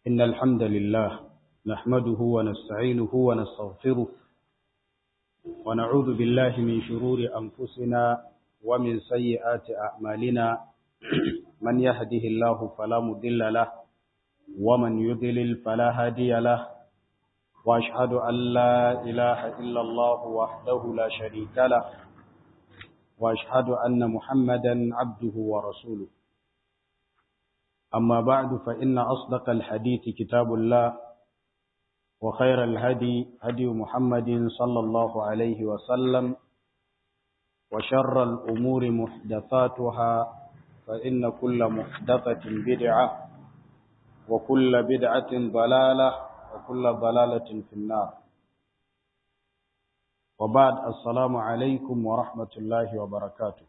إن الحمد لله نحمده ونستعينه ونستغفره ونعوذ بالله من شرور أنفسنا ومن سيئات أعمالنا من يهده الله فلا مضل له ومن يضلل فلا هادي له وأشهد أن لا إله إلا الله وحده لا شريك له وأشهد أن محمدا عبده ورسوله أما بعد فإن أصدق الحديث كتاب الله وخير الهدي هدي محمد صلى الله عليه وسلم وشر الأمور محدثاتها فإن كل محدثة بدعة وكل بدعة ضلالة وكل ضلالة في النار وبعد السلام عليكم ورحمة الله وبركاته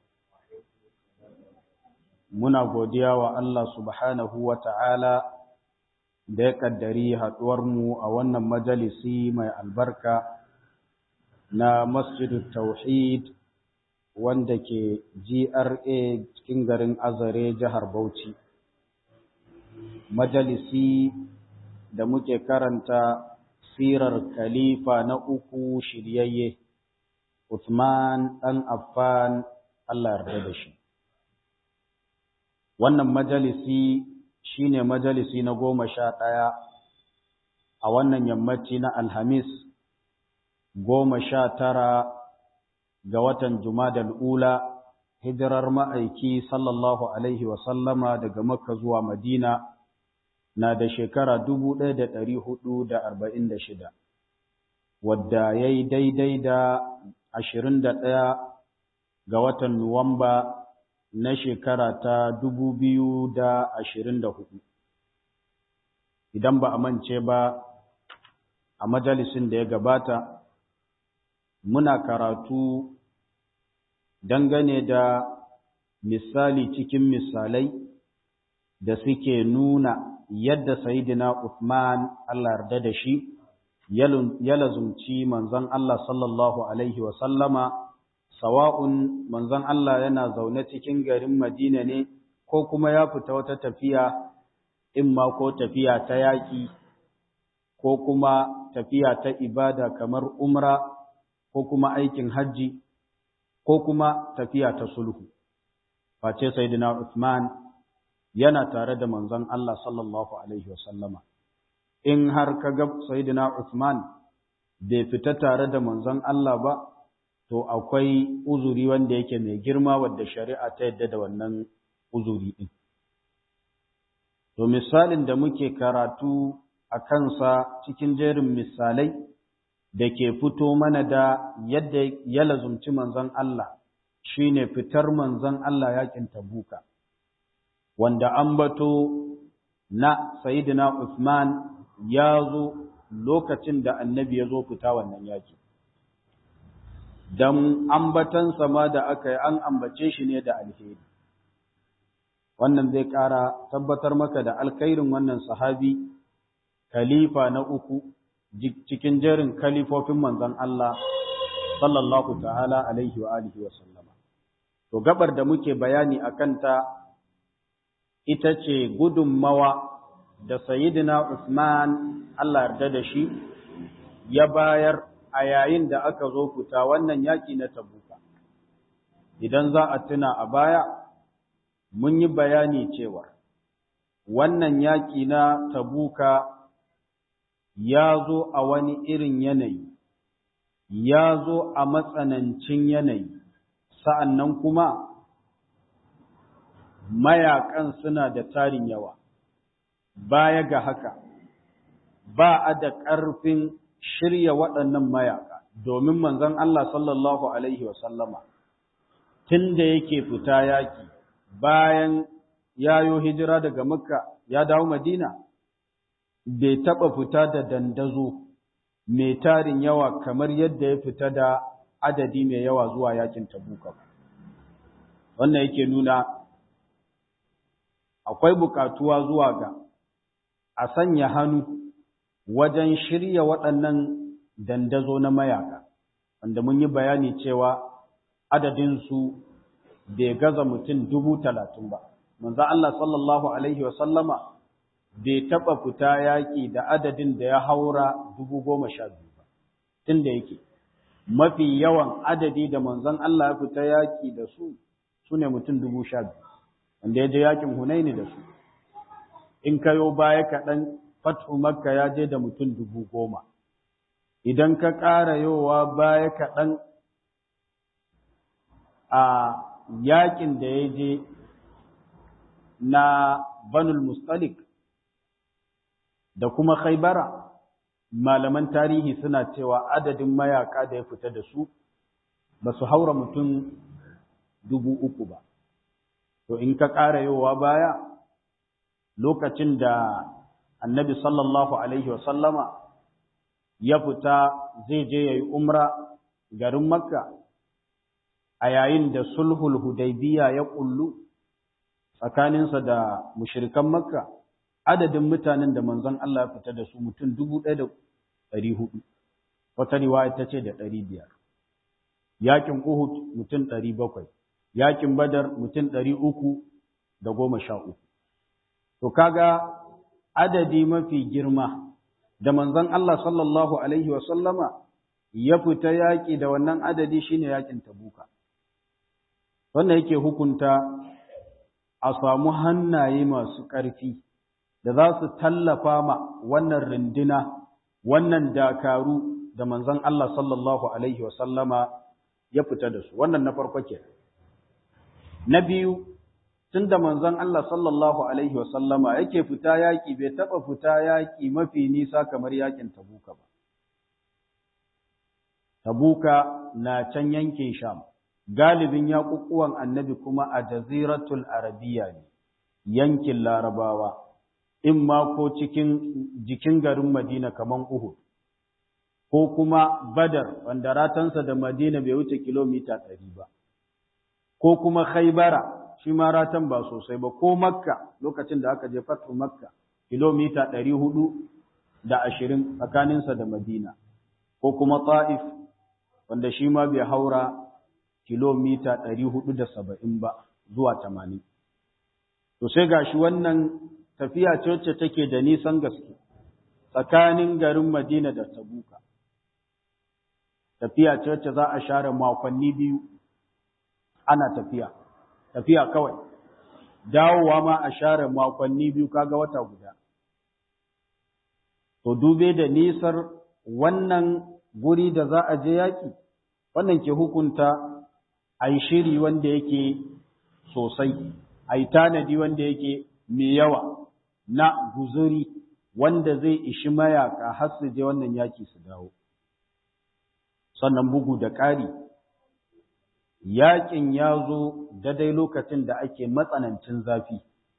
muna godiya wa Allah subhanahu wa ta'ala da ya ƙaddari haɗuwarmu a wannan majalisi mai albarka na Masjidu Tauhid wanda ke GRA cikin garin Azare jihar Bauchi. Majalisi da muke karanta sirar Khalifa na uku shiryayye, Uthman ɗan Affan Allah yarda da shi. wannan majalisi shine majalisi na goma sha ɗaya a wannan yammaci na alhamis goma sha tara ga watan jumadal ula hijirar ma'aiki sallallahu alaihi wasallama daga makka zuwa madina na da shekara dubu ɗaya da ɗari hudu da arba'in da shida wadda ya yi daidai da ashirin da ɗaya ga watan nuwamba na shekara ta dubu biyu da ashirin da hudu. Idan ba a mance ba a majalisin da ya gabata, muna karatu dangane da misali cikin misalai da suke nuna yadda Sayyidina Uthman Allah yarda da shi ya lazumci manzon Allah sallallahu Alaihi wasallama sawa'un manzon Allah yana zaune cikin garin Madina ne ko kuma ya fita wata tafiya in ma ko tafiya ta yaƙi ko kuma tafiya ta ibada kamar umra ko kuma aikin hajji ko kuma tafiya ta sulhu face sayyidina Uthman yana tare da manzon Allah sallallahu alaihi wasallama in har kaga sayyidina Uthman bai fita tare da manzon Allah ba to akwai uzuri wanda yake mai girma wadda shari'a ta yadda da wannan uzuri ɗin. To misalin da muke karatu a kansa cikin jerin misalai da ke fito mana da yadda ya lazumci manzon Allah shine fitar manzon Allah yakin tabuka wanda an bato na Sayyidina Uthman ya zo lokacin da annabi ya zo fita wannan yaki. don ambatansa ma da aka yi an ambace shi ne da alheri wannan zai ƙara tabbatar maka da alkhairin wannan sahabi khalifa na uku cikin jerin kalifofin manzon Allah sallallahu ta'ala alaihi wa alihi wa sallama to gabar da muke bayani akan ta ita ce gudunmawa da sayyidina Usman Allah yarda da shi ya bayar a yayin da aka zo fita wannan yaƙi na tabuka idan za a tuna a baya mun yi bayani cewa wannan yaƙi na tabuka ya zo a wani irin yanayi ya zo a matsanancin yanayi sa'annan kuma mayakan suna da tarin yawa baya ga haka ba a da ƙarfin shirya waɗannan mayaka domin manzon Allah sallallahu alaihi wasallama tun da yake fita yaki bayan yayo hijira daga makka ya dawo madina bai taɓa fita da dandazo mai tarin yawa kamar yadda ya fita da adadi mai yawa zuwa yakin tabuka wannan yake nuna akwai bukatuwa zuwa ga a sanya hannu wajen shirya waɗannan dandazo na mayaka, wanda mun yi bayani cewa adadinsu bai gaza mutum dubu talatin ba. Manzo Allah sallallahu Alaihi wasallama bai taɓa fita yaƙi da adadin da ya haura dubu goma sha biyu ba tun da yake mafi yawan adadi da manzon Allah ya fita yaƙi da su su ne mutum dubu sha biyu wanda ya je yaƙin hunaini da su in kayo baya kaɗan fathu makka ya je da mutum dubu goma idan ka ƙara yowa baya kaɗan a yaƙin da ya je na banul mustalik da kuma khaibara malaman tarihi suna cewa adadin mayaka da ya fita da su ba su haura mutum dubu uku ba to in ka ƙara yowa baya lokacin da annabi sallallahu alaihi wasallama ya fita zai je ya yi umra garin makka a yayin da sulhul hudaybiya ya kullu tsakaninsa da mushrikan makka adadin mutanen da manzon Allah ya fita da su mutum dubu ɗaya da ɗari hudu wata riwaya ta ce da ɗari biyar yakin uhud mutum ɗari bakwai yakin badar mutum ɗari uku da goma sha uku to kaga adadi mafi girma da manzon Allah sallallahu alaihi wa sallama ya fita yaƙi da wannan adadi shine yaƙin tabuka wannan yake hukunta a samu hannaye masu ƙarfi da za su tallafa ma wannan rindina wannan dakaru da manzon Allah sallallahu alaihi wa sallama ya fita da su wannan na farko ke na biyu tunda manzon Allah sallallahu alaihi wa sallama yake fita yaƙi bai taɓa fita yaƙi mafi nisa kamar yaƙin tabuka ba tabuka na can yankin sham galibin yaƙuƙuwan annabi kuma a jaziratul arabiya ne yankin larabawa in ma ko cikin jikin garin madina kaman uhud ko kuma badar wanda ratansa da madina bai wuce kilomita ɗari ba ko kuma khaibara shi ma ratan ba sosai ba ko makka lokacin da aka je fatu makka kilomita ɗari hudu da ashirin tsakaninsa da madina ko kuma ta'if wanda shi ma bai haura kilomita ɗari hudu da saba'in ba zuwa tamanin. To sai ga shi wannan tafiya ce wacce take da nisan gaske tsakanin garin Madina da Tabuka. Tafiya ce wacce za a share makonni biyu ana tafiya, tafiya kawai. Dawowa ma a share makonni biyu kaga wata guda. To dube da nisar wannan guri da za a je yaƙi, wannan ke hukunta a yi shiri wanda yake sosai, a yi tanadi wanda yake mai yawa na guzuri wanda zai ishi mayaka har su je wannan yaki su dawo. Sannan bugu da ƙari, yaƙin ya zo daidai lokacin da ake matsanancin zafi.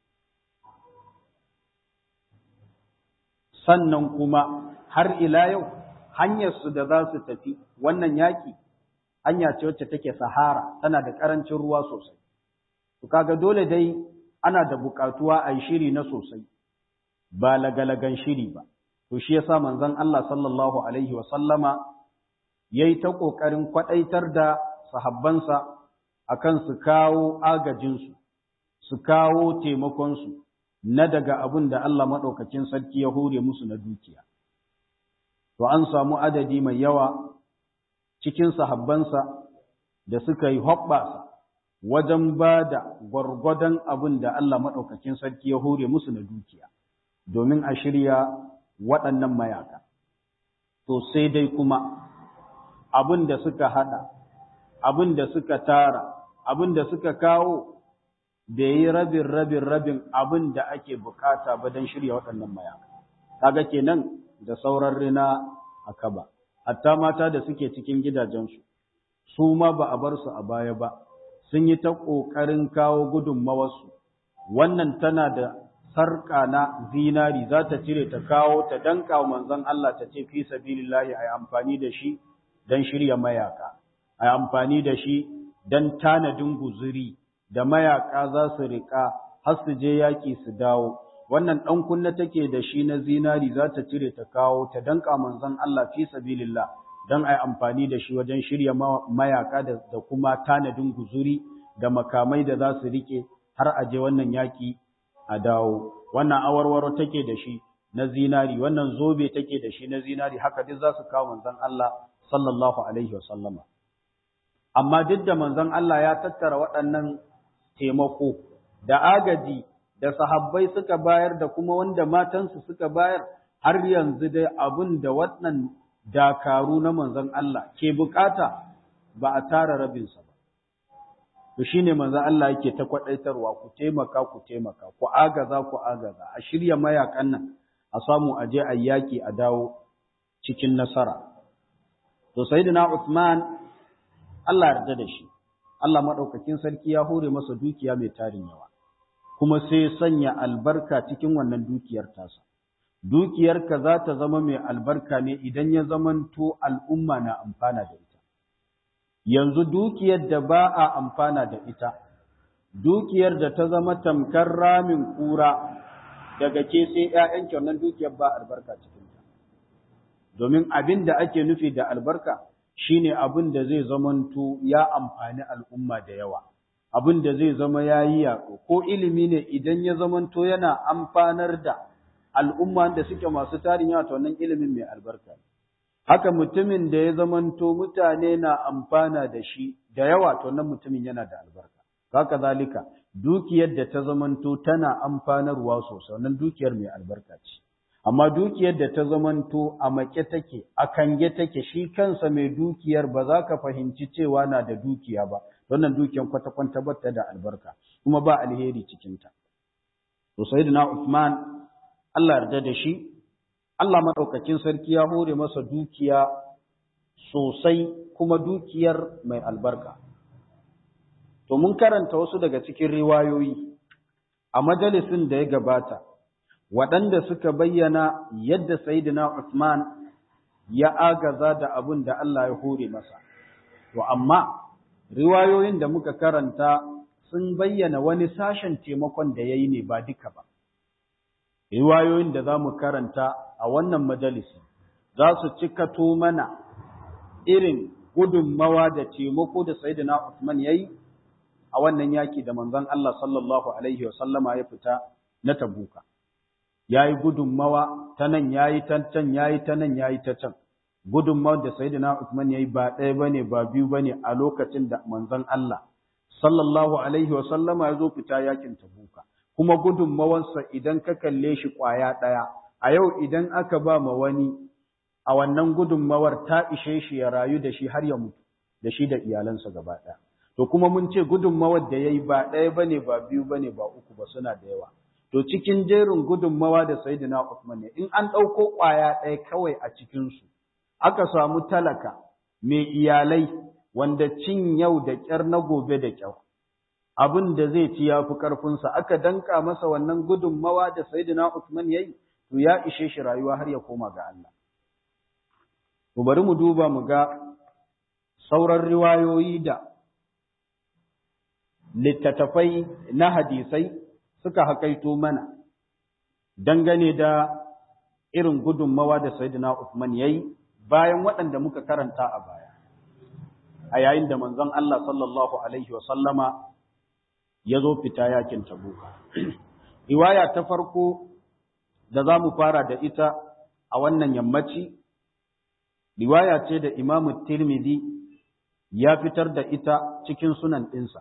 Sannan kuma har ila yau hanyarsu da za su tafi wannan yaƙi hanya ce wacce take sahara tana da ƙarancin ruwa sosai to kaga dole dai ana da buƙatuwa a yi shiri na sosai ba lagalagan shiri ba to shi yasa manzon Allah sallallahu alaihi wa sallama yayi ta ƙoƙarin kwaɗaitar da sahabbansa akan su kawo agajinsu su kawo taimakonsu na daga abin da Allah maɗaukacin sarki ya hore musu na dukiya to an samu adadi mai yawa cikin sahabbansa da suka yi hoɓɓasa wajen ba da gwargwadon abin da Allah maɗaukakin sarki ya hore musu na dukiya domin a shirya waɗannan mayaka. To sai dai kuma abin da suka haɗa, abin da suka tara, abin da suka kawo bai yi rabin rabin rabin abin da ake bukata ba don shirya waɗannan mayaka. Kaga kenan da sauran rina a kaba. hatta mata da suke cikin gidajensu, su ma ba a bar su a baya ba, sun yi ta ƙoƙarin kawo gudunmawarsu, wannan tana da sarƙa na zinari za ta cire ta kawo ta danka wa manzon Allah ta ce fi sabilillahi a yi amfani da shi don shirya mayaka, a yi amfani da shi don tanadin guzuri da mayaka za su riƙa har su je yaƙi su dawo. wannan ɗan kunna take da shi na zinari za ta cire ta kawo ta danka manzon Allah fi sabilillah don a yi amfani da shi wajen shirya mayaka da kuma tanadin guzuri da makamai da za su rike har a je wannan yaƙi a dawo wannan awarwaro take da shi na zinari wannan zobe take da shi na zinari haka duk za su kawo manzon Allah sallallahu alaihi wasallama amma duk da manzon Allah ya tattara waɗannan taimako da agaji da sahabbai suka bayar da kuma wanda matansu suka bayar har yanzu dai abin da waɗannan dakaru na manzon Allah ke bukata ba a tara rabinsa ba to shine manzon Allah yake ta kwadaitarwa ku taimaka ku taimaka ku agaza ku agaza a shirya mayakan nan a samu aje a yaki a dawo cikin nasara to sayyidina Uthman Allah yarda da shi Allah madaukakin sarki ya hore masa dukiya mai tarin yawa kuma sai sanya albarka cikin wannan dukiyar tasa dukiyarka za ta zama mai albarka ne idan ya zamanto al'umma na amfana da ita yanzu dukiyar da ba a amfana da ita dukiyar da ta zama tamkar ramin kura daga ke sai ‘ya'yanki wannan dukiyar ba albarka cikinta domin abin da ake nufi da albarka shine abin da zai zamanto ya amfani al'umma da yawa abin da zai zama ya yi yaƙo ko ilimi ne idan ya zamanto yana amfanar da al'umma da suke masu tarin yawa ta wannan ilimin mai albarka haka mutumin da ya zamanto mutane na amfana da shi da yawa to wannan mutumin yana da albarka haka zalika dukiyar da ta zamanto tana amfanarwa sosai wannan dukiyar mai albarka ce amma dukiyar da ta zamanto a make take a kange take shi kansa mai dukiyar ba za ka fahimci cewa na da dukiya ba wannan dukiyar kwata-kwata bata da albarka kuma ba alheri cikinta to sayyidina Uthman Allah yarda da shi Allah madaukakin sarki ya hore masa dukiya sosai kuma dukiyar mai albarka to mun karanta wasu daga cikin riwayoyi a majalisin da ya gabata waɗanda suka bayyana yadda Sayyidina Uthman ya agaza da abin da Allah ya hore masa. To, amma riwayoyin da muka karanta sun bayyana wani sashen taimakon da ya yi ne ba duka ba. Riwayoyin da za mu karanta a wannan majalisi za su cikato mana irin gudunmawa da taimako da Sayyidina Uthman ya yi a wannan yaki da manzon Allah sallallahu Alaihi wasallama ya fita na tabuka. ya yi gudunmawa ta nan ya yi ta can ya yi ta nan ya yi ta can gudunmawar da sayyidina Uthman ya yi ba ɗaya ba ne ba biyu ba ne a lokacin da manzon Allah sallallahu alaihi wa sallama ya zo fita yakin tabuka kuma gudunmawarsa idan ka kalle shi ƙwaya ɗaya a yau idan aka ba ma wani a wannan gudunmawar ta ishe shi ya rayu da shi har ya mutu da shi da iyalansa gaba ɗaya to kuma mun ce gudunmawar da ya yi ba ɗaya ba ne ba biyu ba ne ba uku ba suna da yawa To cikin jerin gudunmawa da Sayyidina Uthman ne, in an ɗauko ƙwaya ɗaya kawai a cikinsu, aka samu talaka mai iyalai wanda cin yau da ƙyar na gobe da ƙyau. Abin da zai ci ya fi ƙarfinsa, aka danka masa wannan gudunmawa da Sayyidina Uthman ya yi, to ya ishe shi rayuwa har ya koma ga Allah. To bari mu duba mu ga sauran riwayoyi da littattafai na hadisai suka haƙaito mana dangane da irin gudunmawa da Sayyidina Uthman yayi bayan waɗanda muka karanta a baya a yayin da manzon Allah sallallahu alaihi wa sallama ya zo fita yakin Tabuka riwaya ta farko da za mu fara da ita a wannan yammaci riwaya ce da Imam Tirmidhi ya fitar da ita cikin sunan ɗinsa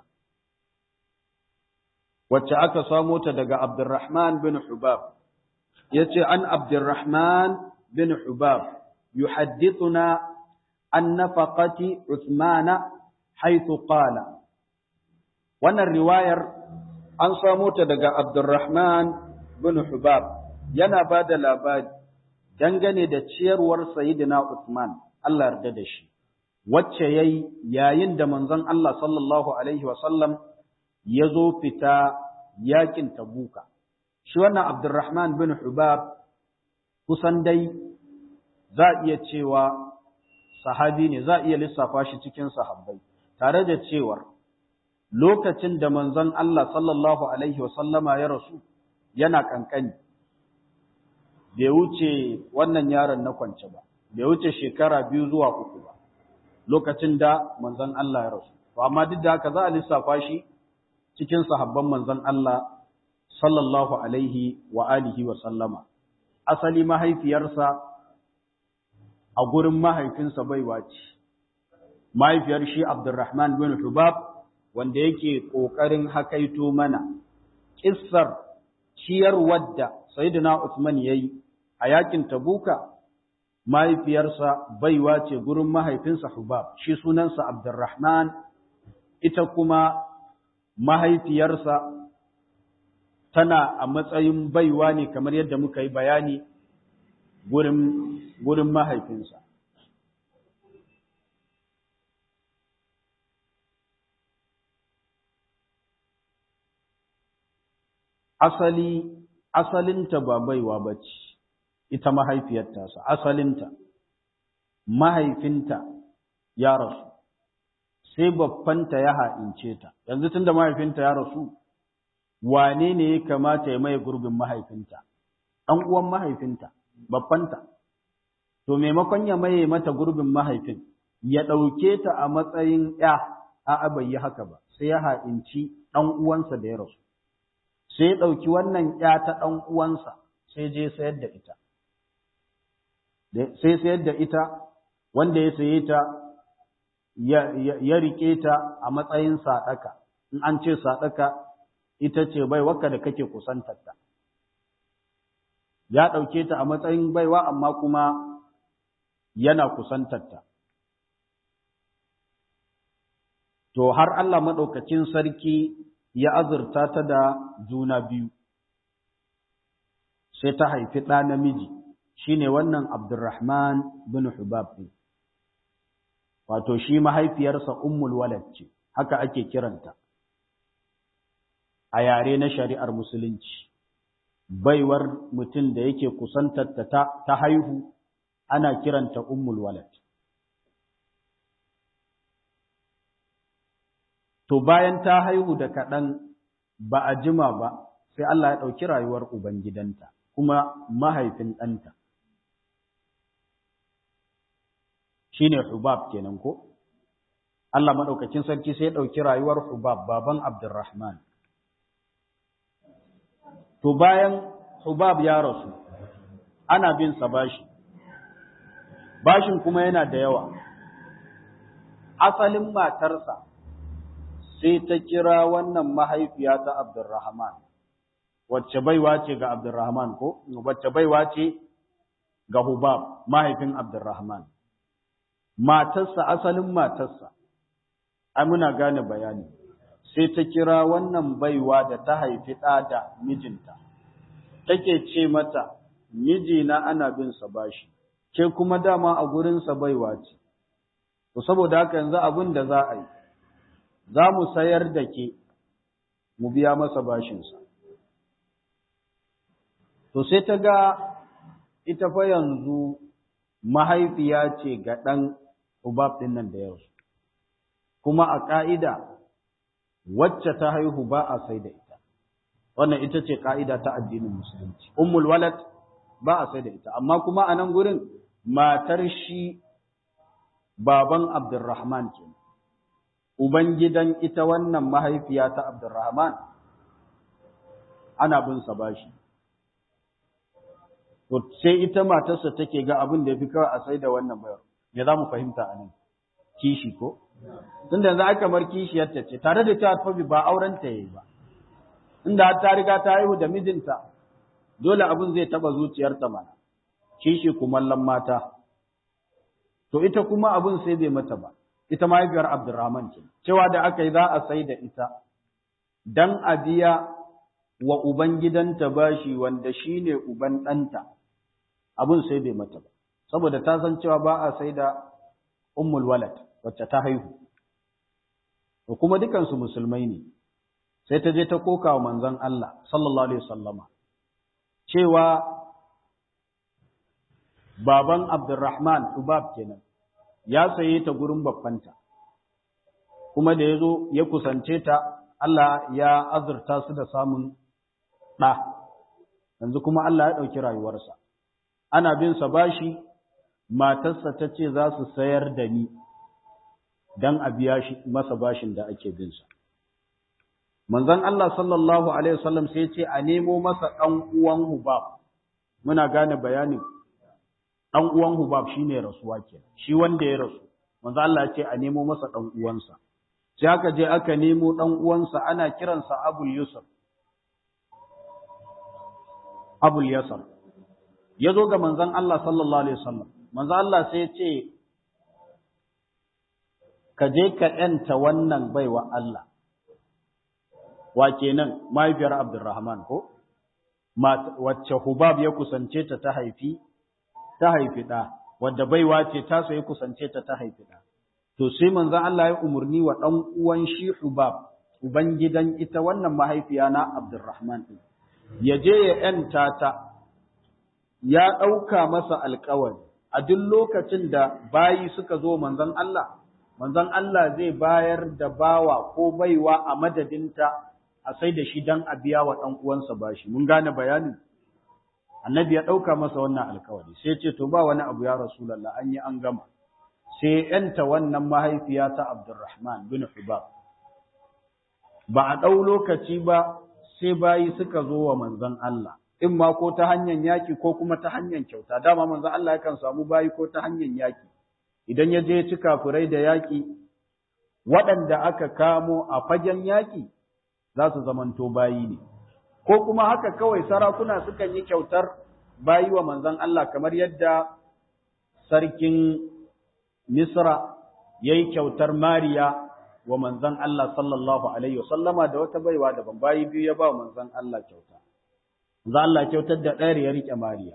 wacce aka samo ta daga Abdurrahman bin Hubab yace an Abdurrahman bin Hubab yuhaddithuna an nafaqati Uthman haythu qala wannan riwayar an samo ta daga Abdurrahman bin Hubab yana bada labari dangane da ciyarwar Sayyidina Uthman Allah yarda da shi wacce yayi yayin da manzon Allah sallallahu alaihi wasallam ya zo fita yakin tabuka shi wannan abdurrahman bin hubab kusan dai za iya cewa sahabi ne za iya lissafa shi cikin sahabbai tare da cewar lokacin da manzon Allah sallallahu alaihi wasallama ya rasu yana kankani bai wuce wannan yaron na kwance ba bai wuce shekara biyu zuwa uku ba lokacin da manzon Allah ya rasu to amma duk da haka za a lissafa shi cikin sahabban manzon Allah sallallahu alaihi wa alihi wa sallama asali mahaifiyarsa a gurin mahaifinsa baiwa ce mahaifiyar shi Abdurrahman bin Hubab wanda yake ƙoƙarin hakaito mana kissar ciyar wadda Sayyidina Uthman yayi a yakin Tabuka mahaifiyarsa baiwa ce gurin mahaifinsa Hubab shi sunansa Abdurrahman ita kuma mahaifiyarsa tana a matsayin baiwa ne kamar yadda muka yi bayani gurin gurin mahaifinsa asali asalinta ba baiwa bace ita mahaifiyar tasa asalinta mahaifinta ya rasu sai babbanta ya ha'ince ta yanzu tunda mahaifinta ya rasu wane ne ya kamata ya maye gurbin mahaifinta ɗan uwan mahaifinta babbanta to maimakon ya maye mata gurbin mahaifin ya ɗauke ta a matsayin ya a'a bai yi haka ba sai ya ha'inci ɗan uwansa da ya rasu sai ya ɗauki wannan ya ta ɗan uwansa sai je sayar da ita sai sayar da ita wanda ya saye ta ya rike ta a matsayin saɗaka in an ce saɗaka ita ce baiwarka da kake kusantarta ya ɗauke ta a matsayin baiwa amma kuma yana kusantarta to har Allah maɗaukacin sarki ya azurta ta da juna biyu sai ta haifi ɗa namiji shine wannan Abdurrahman bin Hubab ɗin wato shi mahaifiyarsa ummul walad ce haka ake kiranta a yare na shari'ar musulunci baiwar mutum da yake kusantarta ta, ta haihu ana kiranta ummul walad to bayan ta haihu da kaɗan ba a jima ba sai Allah ya ɗauki rayuwar ubangidanta kuma mahaifin ɗanta shine Hubab kenan ko Allah madaukakin sarki sai ya dauki rayuwar Hubab baban Abdurrahman to bayan Hubab ya rasu ana bin sa bashi bashin kuma yana da yawa asalin matarsa sai ta kira wannan mahaifiya ta Abdurrahman wacce baiwa ce ga Abdurrahman ko wacce baiwa ce ga Hubab mahaifin Abdurrahman matarsa asalin matarsa ai muna gane bayani sai ta kira wannan baiwa da ta haifi ɗa da mijinta take ce mata mijina ana bin sa bashi ke kuma dama a gurinsa baiwa ce to saboda haka yanzu abin da za a yi za mu sayar da ke mu biya masa bashinsa to sai ta ga ita fa yanzu mahaifiya ce ga ɗan Hubab ɗin nan da yau. Kuma a ƙa'ida, wacce ta haihu ba a sai da ita. Wannan ita ce ƙa'ida ta addinin Musulunci. Ummul walad ba a sai da ita, amma kuma a nan gurin matar shi baban Abdurrahman ke. Ubangidan ita wannan mahaifiya ta Abdurrahman ana bin sa bashi. To sai ita matarsa take ga abin da ya fi kawai a sai da wannan bayar. me za mu fahimta a nan kishi ko tunda yanzu aka bar kishiyarta ce tare da cewa fa ba auren ta yayi ba inda ta riga ta haihu da mijinta dole abin zai taba zuciyarta mana kishi kumallon mata to ita kuma abin sai bai mata ba ita mahaifiyar Abdurrahman ce cewa da aka yi za a sai da ita dan a biya wa uban gidanta bashi wanda shine uban ɗanta abin sai bai mata ba saboda ta san cewa ba a sai da ummul walad wacce ta haihu to kuma dukansu musulmai ne sai ta je ta koka wa manzon Allah sallallahu alaihi wasallama cewa baban Abdurrahman Ubab kenan ya saye ta gurin babbanta kuma da yazo ya kusance ta Allah ya azurta su da samun ɗa yanzu kuma Allah ya ɗauki rayuwarsa ana bin sa bashi matarsa ta ce za su sayar da ni don a biya shi masa bashin da ake binsa. manzon Allah sallallahu alaihi wasallam sai ya ce a nemo masa dan uwan Hubab muna gane bayanin dan uwan Hubab shine rasuwa kenan shi wanda ya rasu manzon Allah ya ce a nemo masa dan uwansa sai aka je aka nemo dan uwansa ana kiransa Abul Yusuf Abul Yasar ya zo ga manzon Allah sallallahu alaihi wasallam manzon Allah sai ya ce ka je ka yanta wannan baiwa Allah wa kenan mahaifiyar Abdurrahman ko wacce Hubab ya kusance ta ta haifi ta haifi da wadda baiwa ce ta so ya kusance ta ta haifi da to sai manzon Allah ya umurni wa dan uwan shi Hubab uban gidan ita wannan mahaifiya na Abdurrahman din ya je ya ‘yanta ta, ya ɗauka masa alkawari, a duk lokacin da bayi suka zo manzan Allah, manzan Allah zai bayar da bawa ko baiwa a madadinta a sai da shi don a biya wa ɗan uwansa bashi. Mun gane bayanin? Annabi ya ɗauka masa wannan alkawari, sai ce, To, ba wani abu ya Rasulallah, an yi an gama. Sai ‘yanta wannan mahaifiya ta Abdurrahman bin Hubab. Ba a ɗau lokaci ba, sai bayi suka zo wa manzon Allah in ma ko ta hanyar yaki ko kuma ta hanyar kyauta dama manzon Allah yakan samu bayi ko ta hanyar yaki idan ya je ci kafirai da yaki waɗanda aka kamo a fagen yaki za su zamanto bayi ne ko kuma haka kawai sarakuna sukan yi kyautar bayi wa manzon Allah kamar yadda sarkin Misra yayi kyautar Mariya wa manzan Allah sallallahu Alaihi wasallama da wata baiwa daban bayi biyu ya ba manzan Allah kyauta. Manzan Allah kyautar da ɗayar ya riƙe Mariya.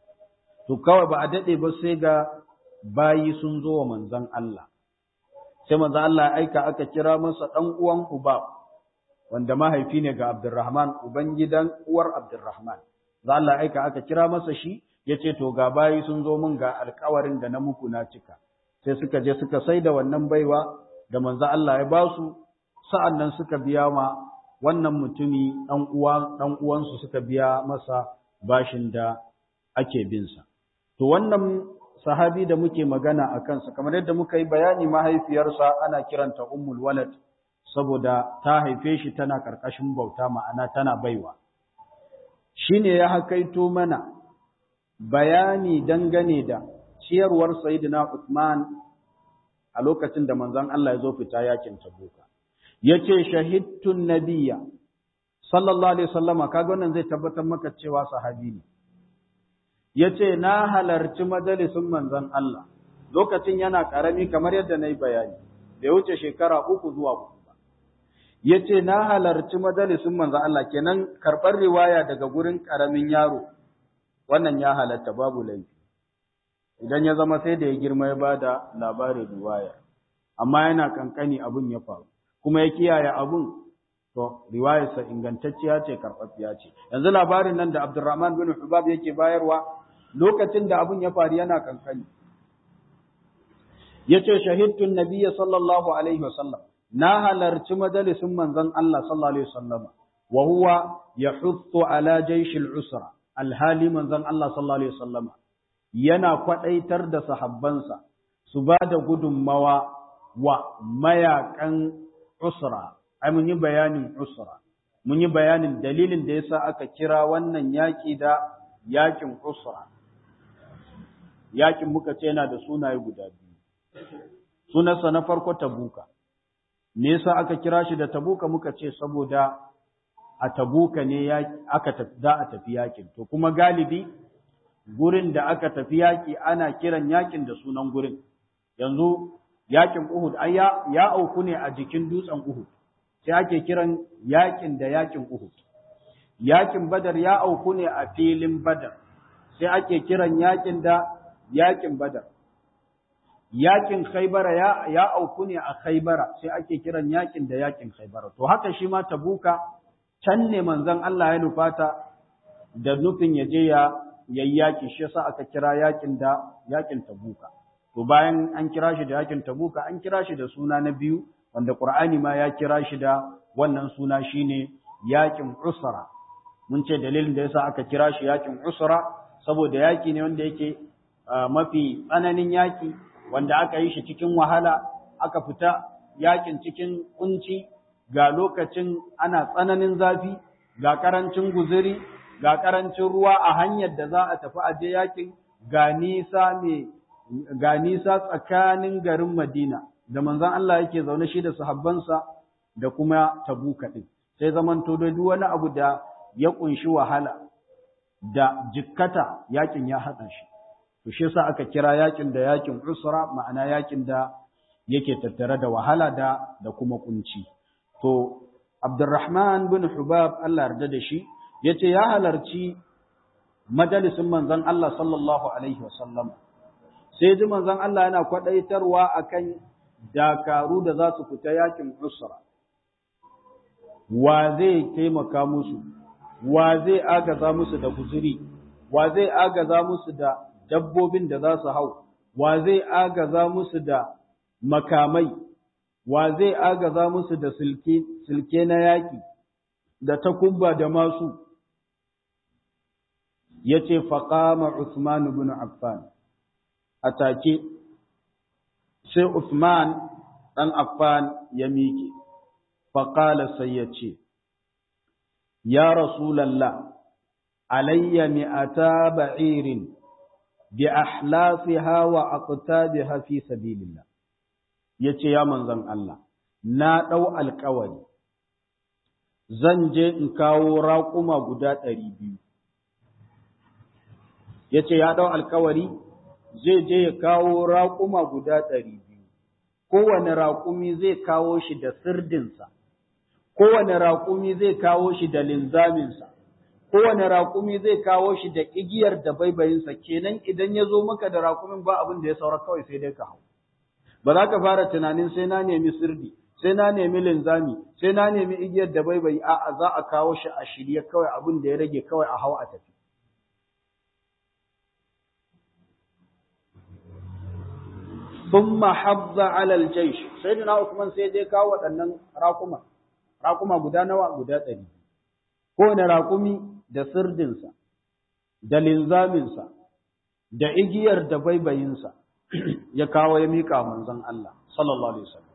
To kawai ba a daɗe ba sai ga bayi sun zo wa manzan Allah. Sai manzan Allah ya aika aka kira masa ɗan uwan Ubab, wanda mahaifi ne ga Abdurrahman, uban gidan uwar Abdurrahman. Manzan Allah ya aika aka kira masa shi, ya ce to ga bayi sun zo min ga alkawarin da na muku na cika. Sai suka je suka sai da wannan baiwa da manzo Allah ya ba su sa'an nan suka biya ma wannan mutumi ɗan uwa ɗan uwansu suka biya masa bashin da ake bin sa to wannan sahabi da muke magana a kansa kamar yadda muka yi bayani mahaifiyarsa ana kiranta ummul walad saboda ta haife shi tana karkashin bauta ma'ana tana baiwa shine ya hakaito mana bayani dangane da ciyarwar sayyidina Uthman a lokacin da manzon Allah ya zo fita yakin Tabuka yace shahidtun nabiyya sallallahu alaihi wasallama kaga wannan zai tabbatar maka cewa sahabi ne yace na halarci majalisin manzon Allah lokacin yana karami kamar yadda nayi bayani bai wuce shekara uku zuwa uku ba yace na halarci majalisin manzon Allah kenan karbar riwaya daga gurin karamin yaro wannan ya halatta babu laifi idan ya zama sai da ya girma ya bada labarin riwayar amma yana kankani abun ya faru kuma ya kiyaye abun to riwayarsa ingantacciya ce karɓaɓɓiya ce yanzu labarin nan da Abdurrahman bin Hubab yake bayarwa lokacin da abun ya faru yana kankani yace shahidtu nabiyyi sallallahu alaihi wasallam na halarci majalisin manzon Allah sallallahu alaihi wasallam wa huwa yahuttu ala jaysh al-usra alhali manzon Allah sallallahu alaihi wasallam yana kwadaitar da sahabbansa su ba da gudunmawa wa mayakan usra ai mun yi bayanin usra mun yi bayanin dalilin da yasa aka kira wannan yaki da yakin usra yakin muka ce yana da sunaye guda biyu sunansa na farko tabuka me yasa aka kira shi da tabuka muka ce saboda a tabuka ne aka da a tafi yakin to kuma galibi gurin da aka tafi yaki ana kiran yakin da sunan gurin yanzu yakin Uhud ai ya, ya auku ne a jikin dutsen Uhud sai ake kiran yakin da yakin Uhud yakin Badar ya auku ne a filin Badar sai ake kiran yakin da yakin Badar yakin Khaybara ya, ya auku ne a Khaybara sai ake kiran yakin da yakin Khaybara to haka shi ma Tabuka can ne manzon Allah ya nufata da nufin ya je ya yayyaki shi yasa aka kira yakin da yakin Tabuka to bayan an kira shi da yakin tabuka an kira shi da suna na biyu wanda qur'ani ma ya kira shi da wannan suna shine yakin usra mun ce dalilin da yasa aka kira shi yakin usra saboda yaki ne wanda yake mafi tsananin yaki wanda aka yi shi cikin wahala aka fita yakin cikin kunci ga lokacin ana tsananin zafi ga karancin guzuri ga karancin ruwa a hanyar da za a tafi aje yakin ga nisa mai ga nisa tsakanin garin Madina da manzon Allah yake zaune shi da sahabbansa da kuma Tabuka din sai zamanto da duk wani abu da ya kunshi wahala da jikkata yakin ya hada shi to shi yasa aka kira yakin da yakin usra ma'ana yakin da yake tattare da wahala da da kuma kunci to Abdurrahman bin Hubab Allah yarda da shi yace ya halarci majalisin manzon Allah sallallahu alaihi wasallam sai ji manzon Allah yana kwadaitarwa akan dakaru da za su fita yakin usra wa zai taimaka musu wa zai agaza musu da guzuri wa zai agaza musu da dabbobin da za su hau wa zai agaza musu da makamai wa zai agaza musu da silke silke na yaki da takubba da masu yace faqama Uthman ibn Affan atake sai Uthman dan Affan ya miƙe faqala sai yace ya rasulullah alayya mi'ata ba'irin bi ahlafiha wa aqtabiha fi sabilillah yace ya manzon Allah na dau alƙawari zan je in kawo raƙuma guda ɗari biyu ya ce ya ɗau alkawari zai je ya kawo raƙuma guda ɗari biyu kowane raƙumi zai kawo shi da sirdinsa kowane raƙumi zai kawo shi da linzaminsa kowane raƙumi zai kawo shi da igiyar da baibayinsa kenan idan ya zo maka da raƙumin ba abin da ya saura kawai sai dai ka hau ba za ka fara tunanin sai na nemi sirdi sai na nemi linzami sai na nemi igiyar da baibayi a'a za a kawo shi a shirye kawai abin da ya rage kawai a hau a tafi ثم حض على الجيش سيدنا عثمان sai dai kawo waɗannan raƙuma raƙuma guda nawa guda ɗari kowane raƙumi da sirdinsa da linzaminsa da igiyar da baibayinsa ya kawo ya miƙa manzon Allah sallallahu alaihi wasallam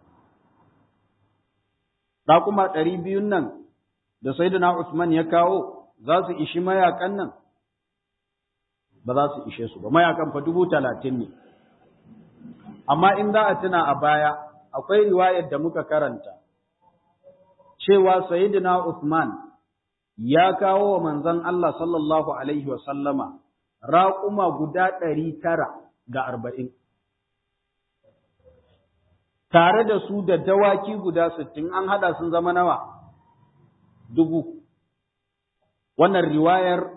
raƙuma ɗari biyun nan da sayyidina Usman ya kawo za su ishi mayakan nan ba za su ishe su ba mayakan fa dubu talatin ne amma in za a tuna a baya akwai riwayar da muka karanta cewa sayyidina Uthman ya kawo wa manzon Allah sallallahu alaihi wa sallama raƙuma guda ɗari tara da arba'in tare da su da dawaki guda sittin an haɗa sun zama nawa dubu wannan riwayar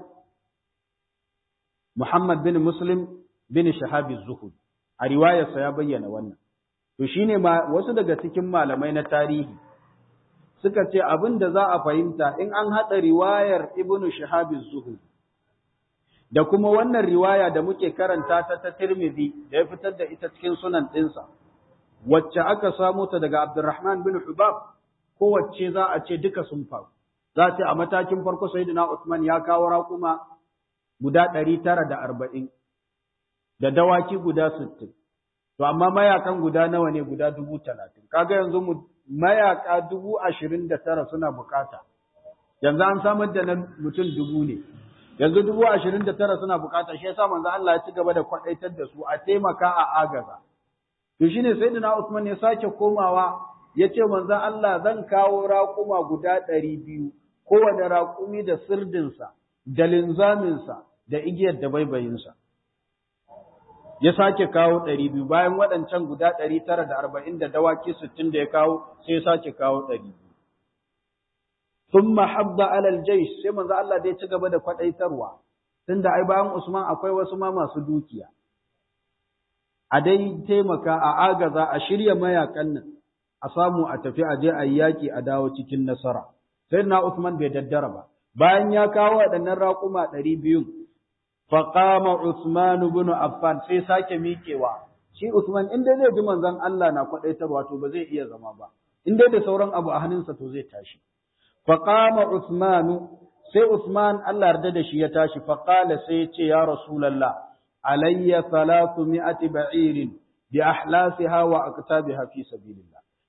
Muhammad bin Muslim bin Shahabi Zuhud a riwayarsa ya bayyana wannan. To shi ne wasu daga cikin malamai na tarihi suka ce abin da za a fahimta in an haɗa riwayar Ibn Shahab Zuhud da kuma wannan riwaya da muke karanta ta ta Tirmidhi da ya fitar da ita cikin sunan ɗinsa, wacce aka samu ta daga Abdurrahman bin Hubab, kowace za a ce duka sun faru. Za a ce a matakin farko Sayyidina Uthman ya kawo raƙuma guda ɗari tara da arba'in. da dawaki guda sittin. To, amma mayakan guda nawa ne guda dubu talatin. Kaga yanzu mu mayaka dubu ashirin da tara suna bukata. Yanzu an samar da nan mutum dubu ne. Yanzu dubu ashirin da tara suna bukata, shi yasa manzo Allah ya ci gaba da kwaɗaitar da su a taimaka a agaza. To shi ne sai Usman ya sake komawa ya ce manzo Allah zan kawo raƙuma guda ɗari biyu, kowane raƙumi da sirdinsa, da linzaminsa, da igiyar da baibayinsa. ya sake kawo ɗari biyu bayan waɗancan guda ɗari tara da arba'in da dawaki sittin da ya kawo sai ya sake kawo ɗari biyu. Sun mahabba alal jaish sai manzo Allah dai ci gaba da kwaɗaitarwa tunda ai bayan Usman akwai wasu ma masu dukiya. A dai taimaka a agaza a shirya mayakan nan a samu a tafi a je a yi yaƙi a dawo cikin nasara. Sai na Usman bai daddara ba. Bayan ya kawo waɗannan raƙuma ɗari biyun faƙama Usman ibn Affan sai sake miƙewa shi Usman in dai zai ji manzon Allah na kwadaitarwa to ba zai iya zama ba in dai da sauran abu a hannunsa to zai tashi faqama Usman sai Usman Allah yarda da shi ya tashi faqala sai ya ce ya Rasulullah alayya salatu mi'ati ba'irin bi ahlasiha wa aqtabiha fi sabilillah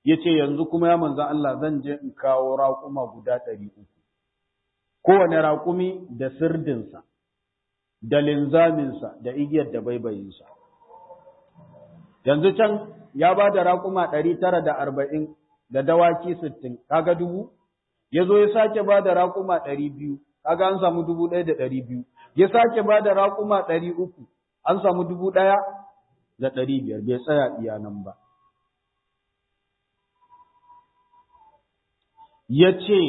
ya ce yanzu kuma ya manzan Allah zan je in kawo raƙuma guda ɗari uku kowane raƙumi da sirdinsa da linzaminsa da igiyar da baibayinsa yanzu can ya ba da raƙuma ɗari tara da arba'in da dawaki sittin kaga dubu ya zo ya sake ba da raƙuma ɗari biyu kaga an samu dubu ɗaya da ɗari biyu ya sake ba da raƙuma ɗari uku an samu dubu ɗaya da ɗari biyar bai tsaya iya nan ba ya ce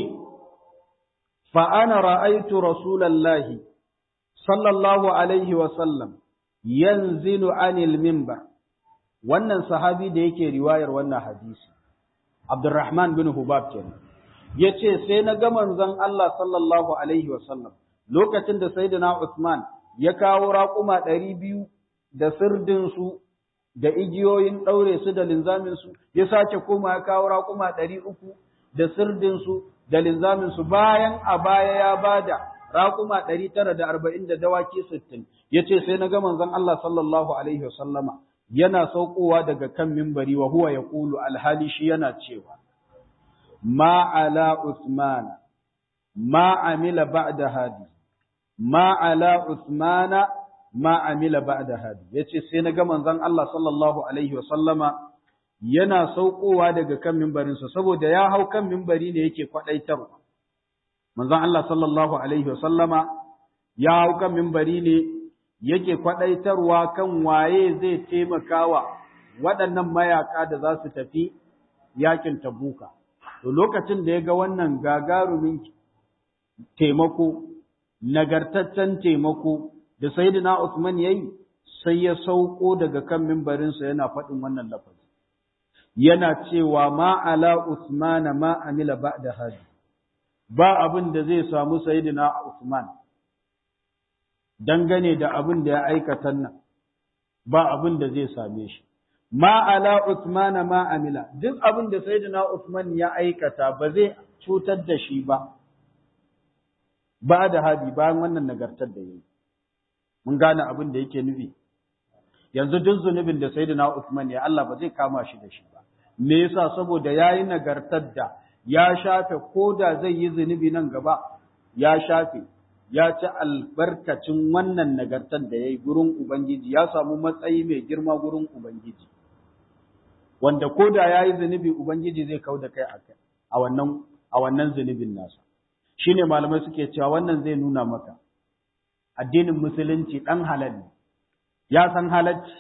fa'ana ra'aitu rasulallahi sallallahu alaihi wasallam yanzilu anil mimbar wannan sahabi da yake riwayar wannan hadisi Abdurrahman bin Hubab kenan yace sai na ga manzon Allah sallallahu alaihi wasallam lokacin da sayyidina Uthman ya kawo raƙuma ɗari biyu da sirdin su da igiyoyin ɗaure su da linzamin su ya sake koma ya kawo raƙuma ɗari uku da sirdin su da linzamin su bayan a baya ya bada raƙuma ɗari tara da arba'in da dawaki sittin yace sai na ga manzon Allah sallallahu alaihi wasallama yana saukowa daga kan mimbari wa huwa yaqulu alhali shi yana cewa ma ala usmana ma amila ba'da hadi ma ala usmana ma amila ba'da hadi yace sai na ga manzon Allah sallallahu alaihi wa sallama yana saukowa daga kan mimbarin sa saboda ya hau kan mimbari ne yake kwadaitarwa manzon Allah sallallahu alaihi wa sallama ya hau kan mimbari ne yake kwaɗaitarwa kan waye zai taimakawa waɗannan mayaka da za su tafi yakin tabuka. To lokacin da ya ga wannan gagarumin taimako, nagartaccen taimako da Sayyidina Usman ya yi, sai ya sauko daga kan mimbarinsa yana faɗin wannan lafazi. Yana cewa ma ala Usmana ma amila ba da haji, ba abin da zai samu Sayyidina Usman. dangane da abin da ya aikata nan ba abin da zai same shi ma ala Uthman ma amila duk abin da sayyidina Uthman ya aikata ba zai cutar da shi ba ba da hadi bayan wannan nagartar da yayi mun gane abin da yake nufi yanzu duk zunubin da sayyidina Uthman ya Allah ba zai kama shi da shi ba me yasa saboda yayi nagartar da ya shafe koda zai yi zunubi nan gaba ya shafe ya ci albarkacin wannan nagartar da ya yi gurin Ubangiji, ya samu matsayi mai girma gurin Ubangiji, wanda ko da ya yi zunubi Ubangiji zai kau da kai a wannan a wannan zunubin nasa. Shi ne malamai suke cewa wannan zai nuna maka, addinin musulunci ɗan halal ne, ya san halacci.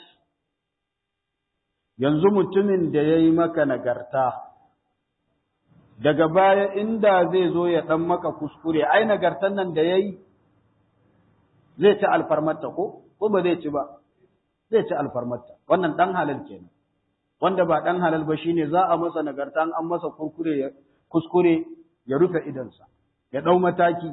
Yanzu mutumin da ya yi maka nagarta, daga baya inda zai zo ya ɗan maka kuskure, ai nagartan nan da ya yi zai ci alfarmarta ko, ko ba zai ci ba, zai ci alfarmarta, wannan ɗan halal kenan. Wanda ba ɗan halal ba shine za a masa nagarta an masa kurkure kuskure ya rufe idonsa, ya ɗau mataki.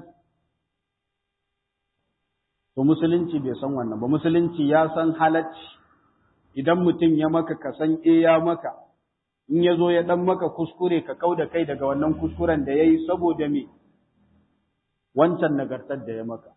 To musulunci bai san wannan ba, musulunci ya san halacci idan mutum ya maka ka san e ya maka. in ya zo ya ɗan maka kuskure ka kau da kai daga wannan kuskuren da ya yi saboda me wancan nagartar da ya maka.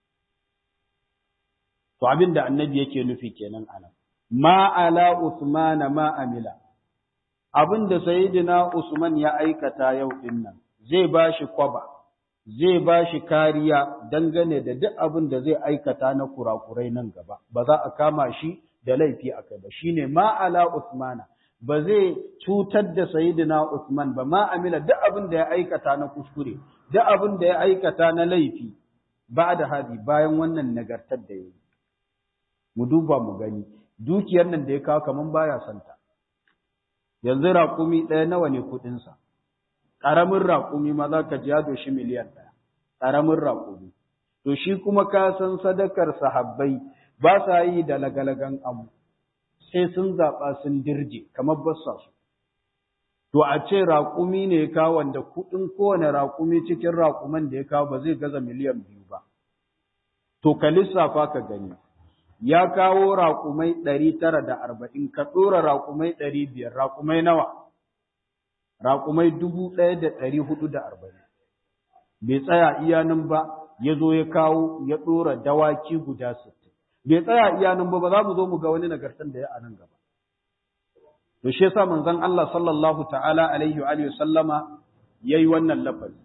To abin da annabi yake nufi kenan anan. Ma ala Usmana ma amila. Abin da Sayyidina Usman ya aikata yau din nan zai ba shi kwaba, zai ba shi kariya dangane da duk abin da zai aikata na kurakurai nan gaba, ba za a kama shi da laifi a kai ba, shine ma ala Usmana. ba zai cutar da Sayyidina Usman ba ma amila duk abin da ya aikata na kuskure duk abin da ya aikata na laifi ba da hadi bayan wannan nagartar da yayi mu duba mu gani dukiyar nan da ya kawo kaman baya santa yanzu raƙumi ɗaya nawa ne kuɗin sa ƙaramin raƙumi ma za ka ji ya doshi miliyan ɗaya ƙaramin raƙumi to shi kuma ka san sadakar sahabbai ba sa yi da lagalagan abu sai sun zaɓa sun dirje kamar bassa su. To a ce raƙumi ne ya kawo wanda kuɗin kowane raƙumi cikin raƙuman da ya kawo ba zai gaza miliyan biyu ba. To ka lissafa ka gani, ya kawo raƙumai ɗari tara da arba'in, ka ɗora raƙumai ɗari biyar, raƙumai nawa? Raƙumai dubu ɗaya da ɗari hudu da arba'in. Bai tsaya iyanin ba, ya zo ya kawo ya ɗora dawaki guda sittin. bai tsaya iya nan ba ba za mu zo mu ga wani nagartan da ya a nan gaba to shi yasa manzon Allah sallallahu ta'ala alaihi wa alihi sallama yayi wannan lafazi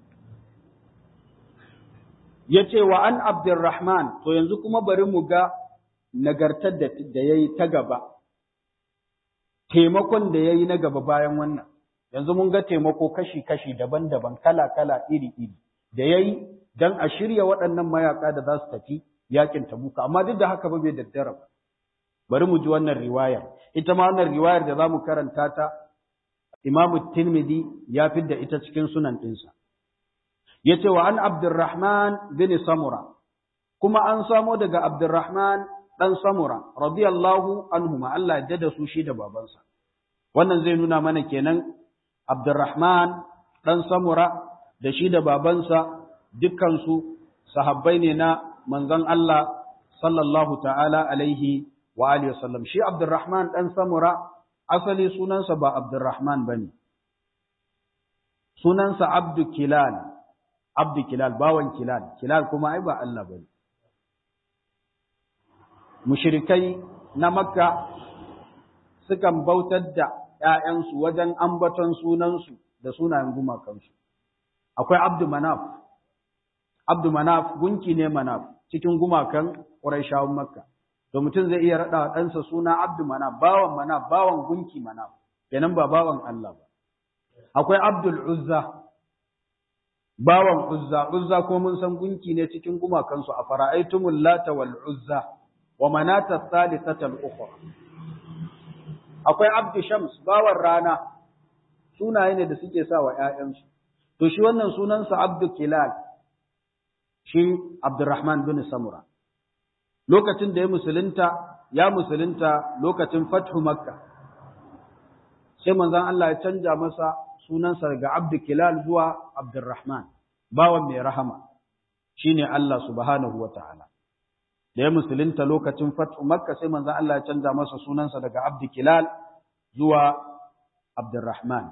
yace wa an abdurrahman to yanzu kuma bari mu ga nagartar da da yayi ta gaba taimakon da yayi na gaba bayan wannan yanzu mun ga taimako kashi-kashi daban-daban kala-kala iri-iri da yayi dan a shirya waɗannan mayaka da za su tafi yakin tabuka amma duk da haka ba bai daddara ba bari mu ji wannan riwayar ita ma wannan riwayar da zamu karanta ta Imam Tirmidhi ya fidda ita cikin sunan ɗinsa yace wa an Abdurrahman bin Samura kuma an samo daga Abdurrahman dan Samura radiyallahu anhuma Allah ya da su shi da babansa wannan zai nuna mana kenan Abdurrahman dan Samura da shi da babansa dukkansu sahabbai ne na manzon Allah sallallahu ta'ala alaihi wa alihi wasallam shi Abdurrahman dan Samura asali sunansa ba Abdurrahman bane sunansa Abdu Kilal Abdu Kilal bawan Kilal Kilal kuma ai ba Allah bane mushrikai na Makka sukan bautar da ‘ya'yansu wajen ambaton sunansu da sunayen gumakansu akwai Abdu Manaf Abdu Manaf gunki ne Manaf cikin gumakan Qurayshawan Makka to mutum zai iya rada ɗansa suna Abdu Manaf bawan Manaf bawan gunki Manaf kenan ba bawan Allah ba akwai Abdul Uzza bawan Uzza Uzza ko mun san gunki ne cikin gumakan su a fara'aitumul lata wal Uzza wa manata thalithata al ukhra akwai Abdu Shams bawan rana sunaye ne da suke sa wa ƴaƴansu to shi wannan sunansa Abdu Kilal shi Abdurrahman bin Samura. Lokacin da ya musulunta, ya musulunta lokacin Fathu Makka. Sai manzon Allah ya canja masa sunansa daga Abdu Kilal zuwa Abdurrahman, bawan mai rahama, shi ne Allah subhanahu wa ta'ala. Da ya musulunta lokacin Fathu Makka sai manzon Allah ya canja masa sunansa daga Abdu Kilal zuwa Abdurrahman.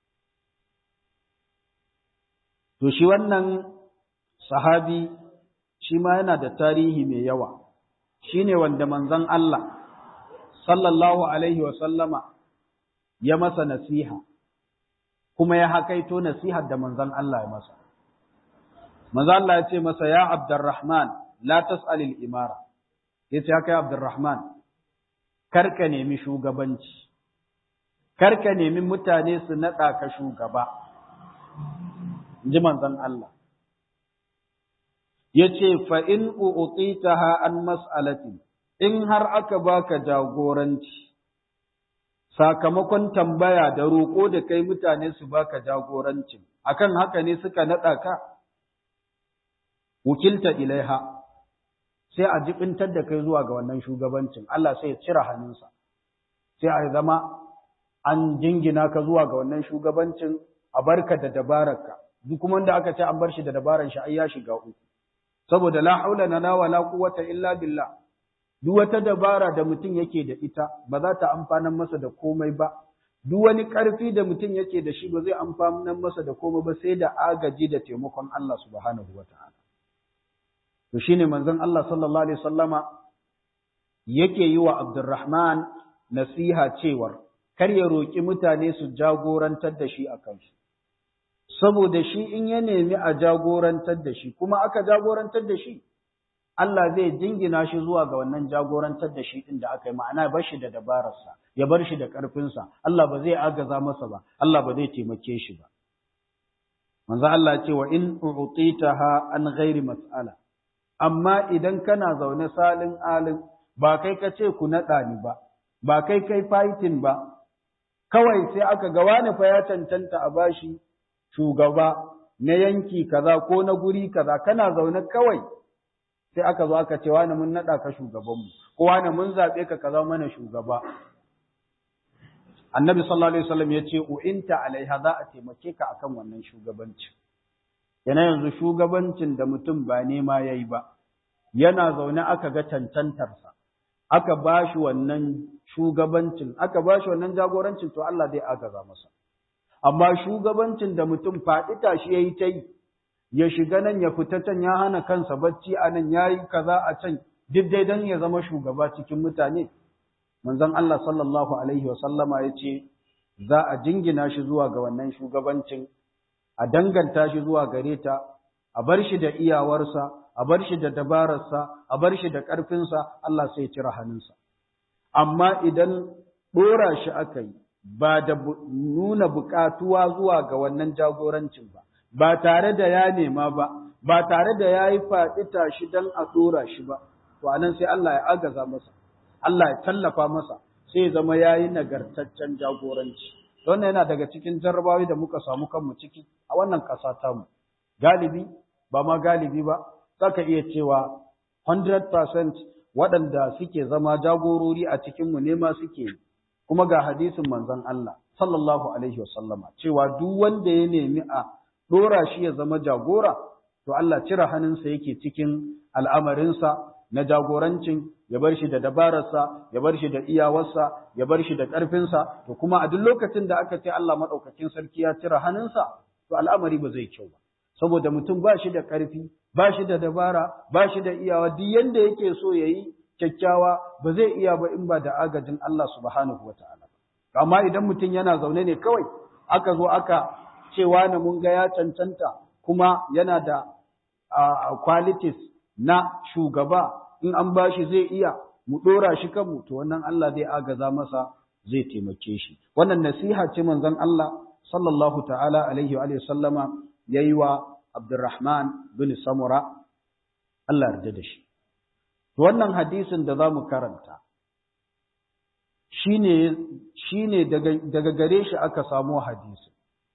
To shi wannan sahabi shi ma yana da tarihi mai yawa shi ne wanda manzon Allah sallallahu alaihi wa sallama ya masa nasiha kuma ya hakaito nasihar da manzon Allah ya masa manzon Allah ya ce masa ya Abdurrahman la tas'al al-imara yace haka ya Abdurrahman karka nemi shugabanci karka nemi mutane su nada ka shugaba inji manzon Allah ya ce fa'in u'utitaha an mas'alatin, in har aka baka jagoranci, sakamakon tambaya da roƙo da kai mutane su baka jagorancin, akan haka ne suka naɗa ka, wukilta ilaiha, sai a jibintar da kai zuwa ga wannan shugabancin, Allah sai ya cire hannunsa, sai a zama an jingina ka zuwa ga wannan shugabancin a barka da dabararka, duk kuma da aka ce an bar shi da dabarar shi ai ya shiga uku. saboda la haula lana wala quwwata illa billah duk wata dabara da mutum yake da ita ba za ta amfanar masa da komai ba duk wani ƙarfi da mutum yake da shi ba zai amfanar masa da komai ba sai da agaji da taimakon Allah subhanahu wataala to shine manzon Allah sallallahu alaihi wasallama yake yi wa Abdurrahman nasiha cewar kar ya roki mutane su jagorantar da shi akan shi saboda shi in ya nemi a jagorantar da shi kuma aka jagorantar da shi Allah zai jingina shi zuwa ga wannan jagorantar da shi din da aka yi ma'ana bar shi da dabararsa ya bar shi da ƙarfinsa Allah ba zai agaza masa ba Allah ba zai taimake shi ba manzo Allah ce wa in u'titaha an ghairi mas'ala amma idan kana zaune salin alin ba kai ka ce ku naɗa ni ba ba kai kai fighting ba kawai sai aka ga wani fa ya cancanta a bashi shugaba na yanki kaza ko na guri kaza kana zaune kawai sai aka zo aka ce wani mun naɗa ka shugabanmu ko wani mun zaɓe ka kaza mana shugaba annabi sallallahu alaihi wasallam ya ce u'inta alaiha za a taimake ka akan wannan shugabancin yana yanzu shugabancin da mutum ba nema yayi ba yana zaune aka ga cancantarsa aka ba shi wannan shugabancin aka ba shi wannan jagorancin to Allah zai agaza masa amma shugabancin da mutum faɗi tashi yayi ta yi ya shiga nan ya fita can ya hana kansa bacci a nan ya yi kaza a can duk dai don ya zama shugaba cikin mutane manzon Allah sallallahu alaihi wa sallama yace za a jingina shi zuwa ga wannan shugabancin a danganta shi zuwa gare ta a bar shi da iyawarsa a bar shi da dabararsa a bar shi da ƙarfinsa Allah sai ya cire hannunsa amma idan ɗora shi aka yi ba da nuna buƙatuwa zuwa ga wannan jagorancin ba ba tare da ya nema ba ba tare da ya yi faɗi tashi don a ɗora shi ba to anan sai Allah ya agaza masa Allah ya tallafa masa sai ya zama ya yi nagartaccen jagoranci wannan yana daga cikin jarrabawi da muka samu kanmu ciki a wannan ƙasa tamu galibi ba ma galibi ba za ka iya cewa 100% waɗanda suke zama jagorori a cikinmu ne ma suke yi kuma ga hadisin manzon Allah sallallahu alaihi wasallama cewa duk wanda ya nemi a ɗora shi ya zama jagora to Allah cire hannunsa yake cikin al'amarinsa na jagorancin ya bar shi da dabararsa ya bar shi da iyawarsa ya bar shi da ƙarfinsa to kuma a duk lokacin da aka ce Allah maɗaukakin sarki ya cire hannunsa to al'amari ba zai kyau ba saboda mutum ba shi da ƙarfi ba shi da dabara ba shi da iyawa duk yanda yake so ya yi kyakkyawa ba zai iya ba in ba da agajin Allah subhanahu wa ta'ala amma idan mutum yana zaune ne kawai aka zo aka cewa na mun ga ya cancanta kuma yana da qualities na shugaba in an ba shi zai iya mu ɗora shi kanmu to wannan Allah zai agaza masa zai taimake shi wannan nasiha ce manzon Allah sallallahu ta'ala alaihi wa sallama yayi wa Abdurrahman bin Samura Allah yarda da shi wannan hadisin da zamu karanta shine shine daga daga gare shi aka samu hadisi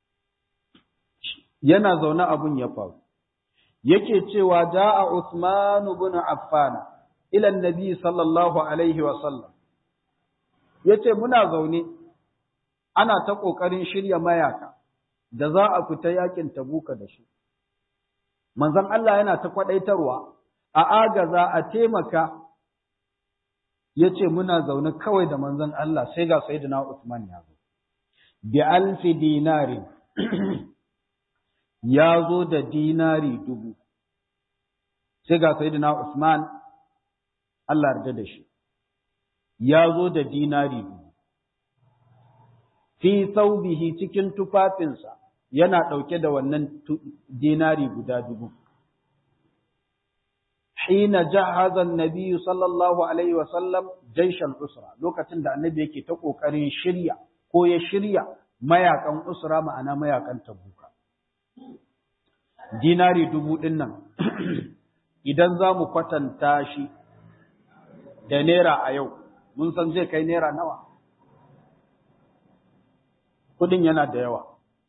yana zaune abun ya faru yake cewa da'a Uthman ibn Affan ila annabi sallallahu alaihi wa sallam yace muna zaune ana ta kokarin shirya mayaka da za a fita yakin tabuka da su manzon Allah yana ta kwadaitarwa a agaza a taimaka yace muna zaune kawai da manzon Allah sai ga sayyidina Uthman ya zo bi alfi dinari ya zo da dinari dubu sai ga sayyidina Uthman Allah yarda da shi ya zo da dinari dubu fi saubihi cikin tufafinsa yana ɗauke da wannan dinari guda dubu hina jahaza annabi sallallahu alaihi wasallam jaishal usra lokacin da annabi yake ta kokarin shirya ko ya shirya mayakan usra ma'ana mayakan tabuka dinari dubu ɗin nan idan za mu kwatanta shi da naira a yau mun san zai kai naira nawa kudin yana da yawa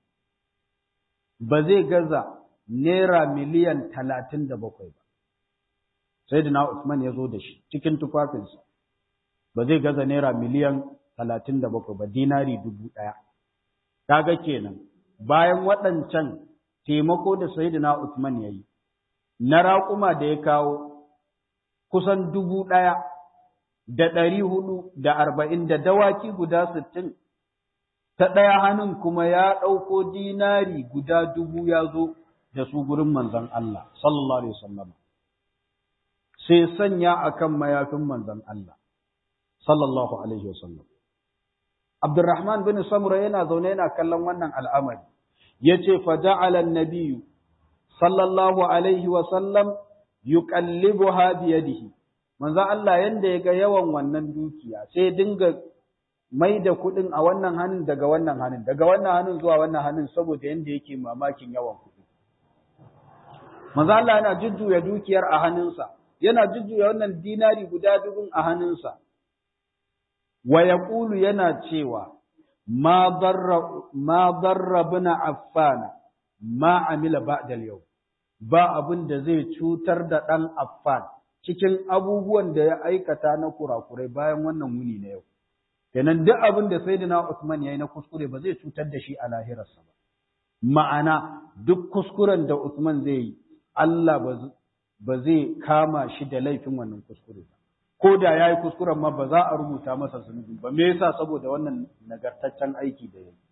ba zai gaza naira miliyan talatin da bakwai ba sai da Usman ya zo da shi cikin tufafinsa ba zai gaza naira miliyan talatin da bakwai ba dinari dubu ɗaya kaga kenan bayan waɗancan taimako da Sayyidina Usman ya yi, na raƙuma da ya kawo kusan dubu ɗaya da ɗari hudu da arba'in da dawaki guda sittin, ta ɗaya hannun kuma ya ɗauko dinari guda dubu ya zo da su gurin manzan Allah, sallallahu Alaihi wasallam. Sai sanya a kan mayafin manzan Allah, sallallahu Alaihi wasallam. Abdurrahman bin Samura yana zaune yana kallon wannan al'amari. yace faja'ala an-nabiy sallallahu alaihi wa sallam yuqallibuha bi yadihi manzo Allah yanda yaga yawan wannan dukiya sai dinga mai da kudin a wannan hannun daga wannan hannun daga wannan hannun zuwa wannan hannun saboda yanda yake mamakin yawan kudi manzo Allah yana jujjuya dukiyar a hannunsa yana jujjuya wannan dinari guda dubun a hannunsa wa yaqulu yana cewa ما ضر ما ضر ابن عفان ما عمل بعد اليوم ba abin da zai cutar da ɗan Affan cikin abubuwan da ya aikata na kurakurai bayan wannan wuni na yau. Kenan duk abin da Sayyidina Usman ya yi na kuskure ba zai cutar da shi a lahirarsa ba. Ma'ana duk kuskuren da Usman zai yi, Allah ba zai kama shi da laifin wannan kuskure ba. ko da ya yi kuskuren ma ba za a rubuta masa zunubi ba me yasa saboda wannan nagartaccen aiki da ya yi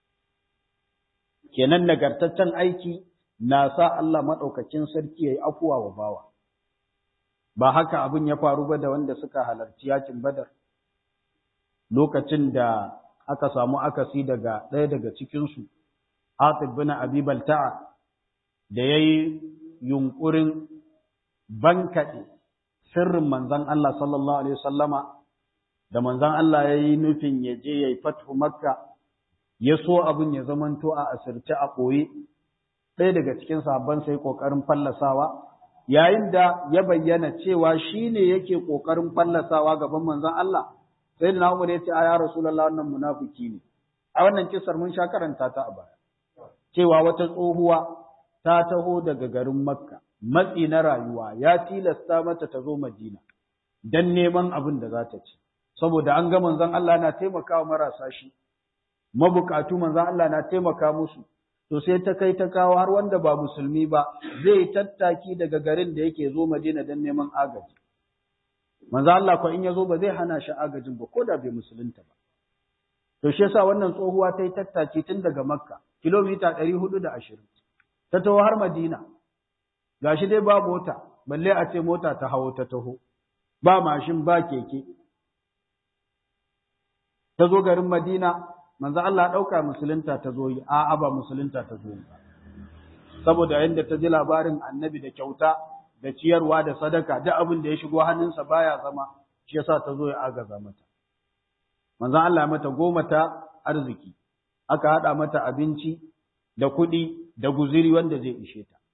kenan nagartaccen aiki na sa Allah maɗaukacin sarki ya yi afuwa wa bawa ba haka abin ya faru ba da wanda suka halarci yakin badar lokacin da aka samu akasi daga ɗaya daga cikinsu Hatib bin Abi Balta'a da yayi yunkurin bankaɗe sirrin manzon Allah sallallahu alaihi wasallama da manzon Allah yayi nufin ya je yayi fathu Makka ya so abin ya zamanto a asirce a ɓoye ɗaya daga cikin sahabban sai ƙoƙarin fallasawa yayin da ya bayyana cewa shi ne yake ƙoƙarin fallasawa gaban manzon Allah sai da Umar ya ce a ya Rasulullah wannan munafiki ne a wannan kisar mun sha karanta ta a baya cewa wata tsohuwa ta taho daga garin Makka matsi na rayuwa ya tilasta mata ta zo Madina dan neman abin da za ta ci saboda an ga manzon Allah na taimakawa marasa shi mabukatu manzon Allah na taimaka musu to sai ta kai ta kawo har wanda ba musulmi ba zai tattaki daga garin da yake zo Madina dan neman agaji manzo Allah ko in ya zo ba zai hana shi agajin ba ko da bai musulunta ba to shi yasa wannan tsohuwa ta yi tattaki tun daga Makka kilomita 420 ta taho har Madina gashi dai ba mota balle a ce mota ta hawo ta taho ba mashin ba keke ta zo garin Madina manzo Allah ɗauka musulunta ta zo yi a'a ba musulunta ta zo yi saboda yadda ta ji labarin annabi da kyauta da ciyarwa da sadaka duk abin da ya shigo hannunsa baya zama shi yasa ta zo ya agaza mata manzo Allah mata goma ta arziki aka hada mata abinci da kuɗi da guziri wanda zai ishe ta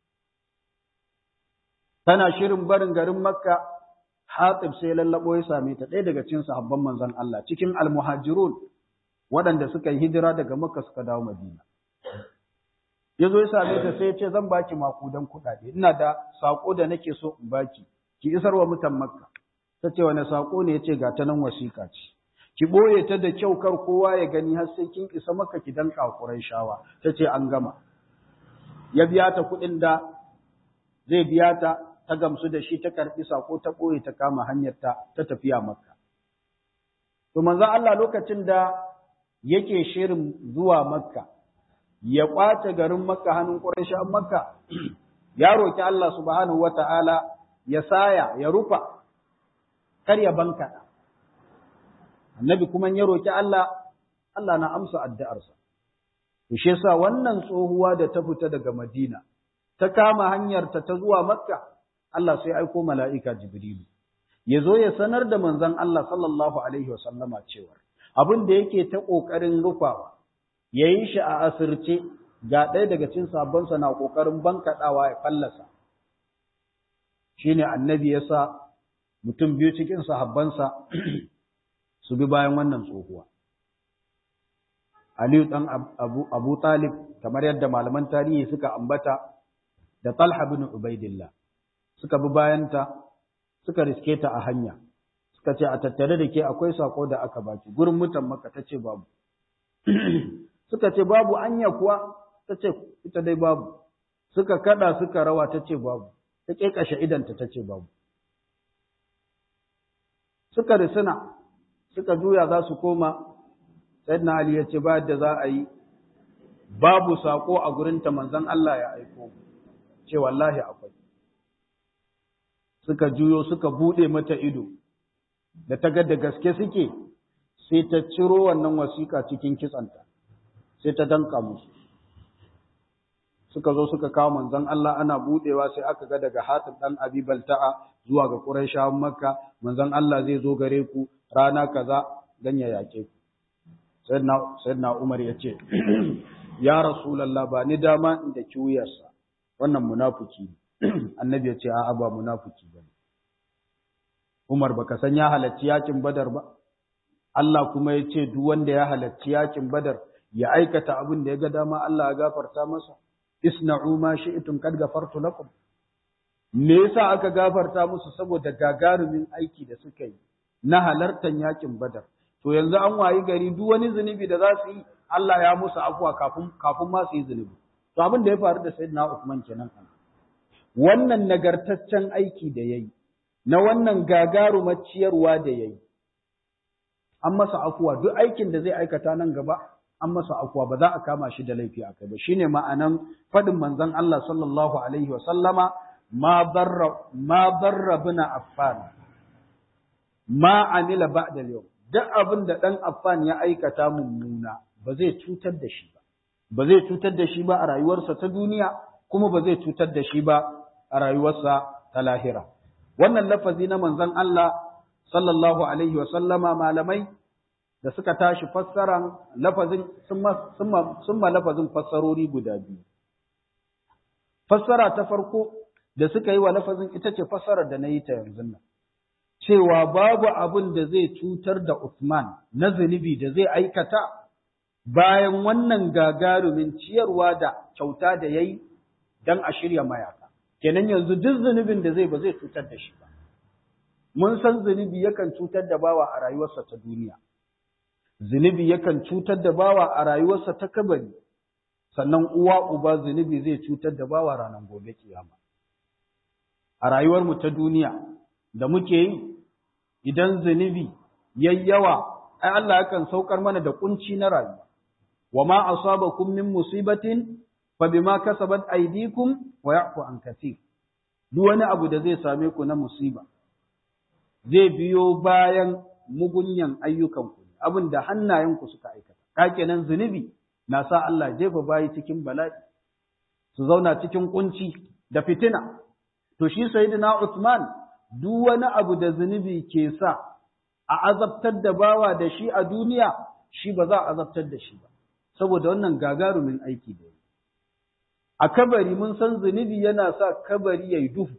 tana shirin barin garin makka hatib sai lallabo ya same ta ɗaya daga cikin sahabban manzon Allah cikin almuhajirun waɗanda suka yi hijira daga Makka suka dawo Madina. Ya zo ya same ta sai ya ce zan baki makudan kuɗaɗe, ina da saƙo da nake so in baki, ki isar wa mutan Makka. Ta ce wani saƙo ne ya ce ga ta nan wasiƙa ce. Ki ɓoye ta da kyau kar kowa ya gani har sai kin isa maka ki dan ƙaƙurai shawa. Ta ce an gama. Ya biya ta kuɗin da zai biya ta ta gamsu da shi ta karɓi saƙo ta ɓoye ta kama hanyarta ta tafiya Makka. To manzo Allah lokacin da yake shirin zuwa Makka, ya ƙwace garin Makka hannun ƙurashen Makka, ya roƙi Allah subhanahu wata'ala ya saya, ya rufa, kar ya bankaɗa. Annabi kuma ya roƙi Allah, Allah na amsa addu'arsa. Shi yasa wannan tsohuwa da ta fita daga Madina, ta kama hanyarta ta zuwa Makka, Allah sai aiko mala'ika Jibrilu. Ya zo ya sanar da manzon Allah sallallahu Alaihi wasallama cewar, abin da yake ta ƙoƙarin rufawa, ya yi shi a asirce ga ɗaya daga cin sabonsa na ƙoƙarin bankaɗawa ya fallasa. Shi ne annabi ya sa mutum biyu cikin sahabbansa su bi bayan wannan tsohuwa. Aliyu ɗan Abu Talib, kamar yadda malaman tarihi suka ambata, da Talha bin Ubaidillah, suka bi bayanta, suka riske ta a hanya. suka ce a tattare da ke akwai sako da aka baki gurin mutan maka ta ce babu suka ce babu anya kuwa ta ce ita dai babu suka kada suka rawa ta ce babu ta kekashe idanta ta ce babu suka risina suka juya za su koma sayyidina ali ya ce ba da za a yi babu sako a gurinta manzon Allah ya aiko ce wallahi akwai suka juyo suka bude mata ido da ta ga da gaske suke sai ta ciro wannan wasiƙa cikin kitsanta sai ta danka musu suka zo suka kawo manzon Allah ana budewa sai aka ga daga Hatib dan Abi Balta'a zuwa ga Qurayshawan Makka manzon Allah zai zo gare ku rana kaza dan ya yake ku sayyidina sayyidina Umar ya ce ya Rasulullah ba ni dama inda kiwuyarsa wannan munafiki annabi ya ce a'a ba munafiki bane Umar baka san ya halarci yakin Badar ba Allah kuma ya ce duk wanda ya halarci yakin Badar ya aikata abin da ya ga dama Allah ya gafarta masa isna'u ma shi'tum kad gafartu lakum me yasa aka gafarta musu saboda gagarumin aiki da suka yi na halartar yakin Badar to yanzu an wayi gari duk wani zunubi da za su yi Allah ya musu afuwa kafin kafin ma su yi zunubi to abin da ya faru da Sayyidina Uthman kenan wannan nagartaccen aiki da yayi na wannan gagarumar ciyarwa da yayi an masa afuwa duk aikin da zai aikata nan gaba an masa afuwa ba za a kama shi da laifi a kai ba shine ma'anan fadin manzon Allah sallallahu alaihi wa sallama ma darra ma darra bina affan ma amila ba'da al duk abin da ɗan Affan ya aikata mummuna ba zai cutar da shi ba ba zai cutar da shi ba a rayuwarsa ta duniya kuma ba zai cutar da shi ba a rayuwarsa ta lahira wannan lafazi na manzon Allah sallallahu alaihi wa sallama malamai da suka tashi fassaran lafazin sun ma lafazin fassarori guda biyu fassara ta farko da suka yi wa lafazin ita ce fassarar da na yi ta yanzu nan cewa babu abin da zai cutar da Usman na zunubi da zai aikata bayan wannan gagarumin ciyarwa da kyauta da ya yi don a shirya mayaka. Kenan yanzu duk zunubin da zai ba zai cutar da shi ba. Mun san zunubi yakan cutar da bawa a rayuwarsa ta duniya. Zunubi yakan cutar da bawa a rayuwarsa ta kabari. Sannan uwa uba zunubi zai cutar da bawa ranar gobe kiyama. A rayuwarmu ta duniya da muke yi idan zunubi yayyawa ai Allah yakan saukar mana da kunci na rayuwa. wa ma asabakum min musibatin fa bima kasabat aydikum wa ya'fu an kaseer duk wani abu da zai same ku na musiba zai biyo bayan mugunyan ayyukan ku abin da hannayen ku suka aikata kakenan zunubi na sa Allah jefa bayi cikin bala'i su zauna cikin kunci da fitina to shi sayyidina Uthman duk wani abu da zunubi ke sa a azabtar da bawa da shi a duniya shi ba za a azabtar da shi ba saboda wannan gagarumin aiki da yi. A kabari mun san zunubi yana sa kabari ya yi duhu,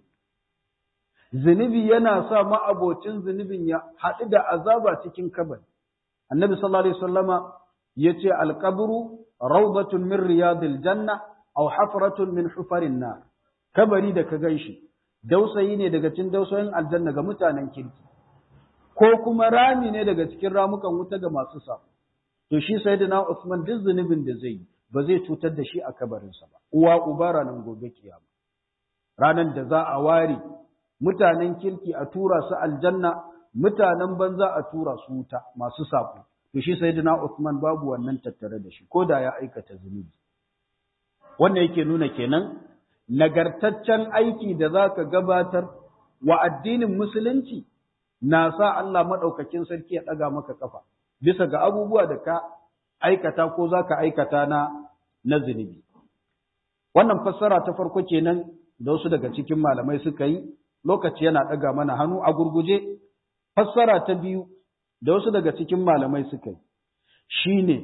zunubi yana sa ma'abocin zunubin ya haɗu da azaba cikin kabari. Annabi sallallahu Alaihi wasallama ya ce alƙabru rawdatun min riyadil janna aw hafratun min hufarin na kabari da ka gan shi dausayi ne daga cikin dausayin aljanna ga mutanen kirki ko kuma rami ne daga cikin ramukan wuta ga masu sabo to shi sayyidina Usman duk zunubin da zai yi ba zai cutar da shi a kabarinsa ba uwa uba ranar gobe kiyama ranar da za a ware mutanen kirki a tura su aljanna mutanen banza a tura su wuta masu sako to shi sayyidina Usman babu wannan tattare da shi ko da ya aikata zunubi wannan yake nuna kenan nagartaccen aiki da zaka gabatar wa addinin musulunci na sa Allah madaukakin sarki ya daga maka kafa bisa ga abubuwa da ka aikata ko za ka aikata na na zunubi. Wannan fassara ta farko kenan da wasu daga cikin malamai suka yi, lokaci yana ɗaga mana hannu a gurguje. Fassara ta biyu da wasu daga cikin malamai suka yi, shi ne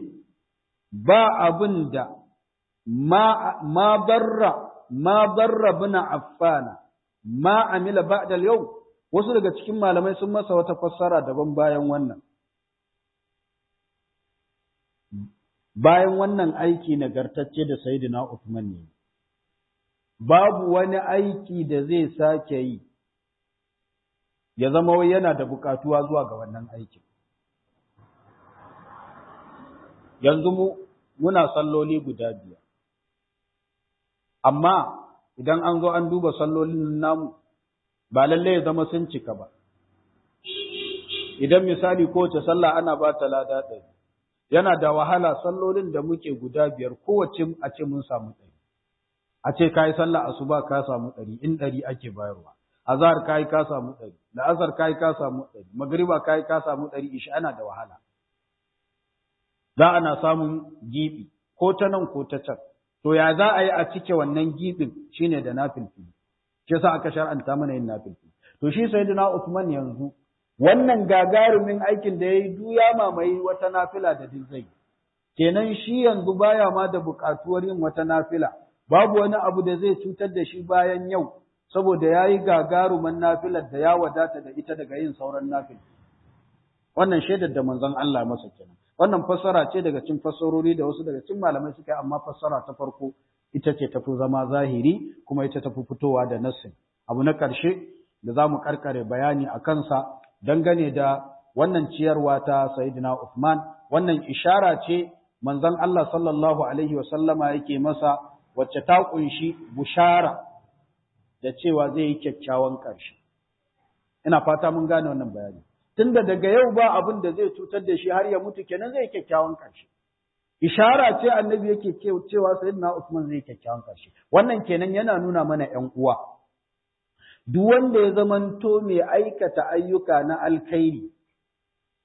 ba abin da ma barra ma barra bina affana ma amila ba'dal yau wasu daga cikin malamai sun masa wata fassara daban bayan wannan. bayan wannan aiki nagartacce da Sayyidina Uthman ne, babu wani aiki da zai sake yi, ya zama wai yana da bukatuwa zuwa ga wannan aikin. Yanzu mu muna salloli guda biyar, amma idan an zo an duba sallolin namu, ba lalle ya zama sun cika ba. Idan misali kowace sallah ana ba ta lada ɗari. yana da wahala sallolin da muke guda biyar kowace a ce mun samu ɗari. A ce ka yi sallah asuba ka samu ɗari in ɗari ake bayarwa. Azhar ka yi ka samu ɗari, la'asar ka yi ka samu ɗari, magriba ka yi ka samu ɗari ishi ana da wahala. Za ana samun giɓi ko ta nan ko ta can. To ya za a yi a cike wannan giɓin shine da nafilfili. Shi yasa aka shar'anta mana yin nafilfili. To shi sayyidina Usman yanzu wannan gagarumin aikin da ya yi duya mamaye wata nafila da duk zai kenan shi yanzu baya ma da buƙatuwar yin wata nafila babu wani abu da zai cutar da shi bayan yau saboda ya yi gagaruman nafilar da ya wadata da ita daga yin sauran nafil wannan shaidar da manzon Allah masa kenan wannan fassara ce daga cikin fassarori da wasu daga cikin malamai suka yi amma fassara ta farko ita ce tafi zama zahiri kuma ita tafi fitowa da nassin abu na ƙarshe da za mu karkare bayani a kansa dangane da wannan ciyarwa ta Sayyidina Uthman wannan ishara ce manzon Allah sallallahu alaihi wa sallama yake masa wacce ta kunshi bushara da cewa zai yi kyakkyawan ƙarshe ina fata mun gane wannan bayani tunda daga yau ba abin da zai cutar da shi har ya mutu kenan zai yi kyakkyawan ƙarshe ishara ce annabi yake cewa Sayyidina Uthman zai yi kyakkyawan ƙarshe wannan kenan yana nuna mana ƴan uwa duk wanda ya zamanto mai aikata ayyuka na alkhairi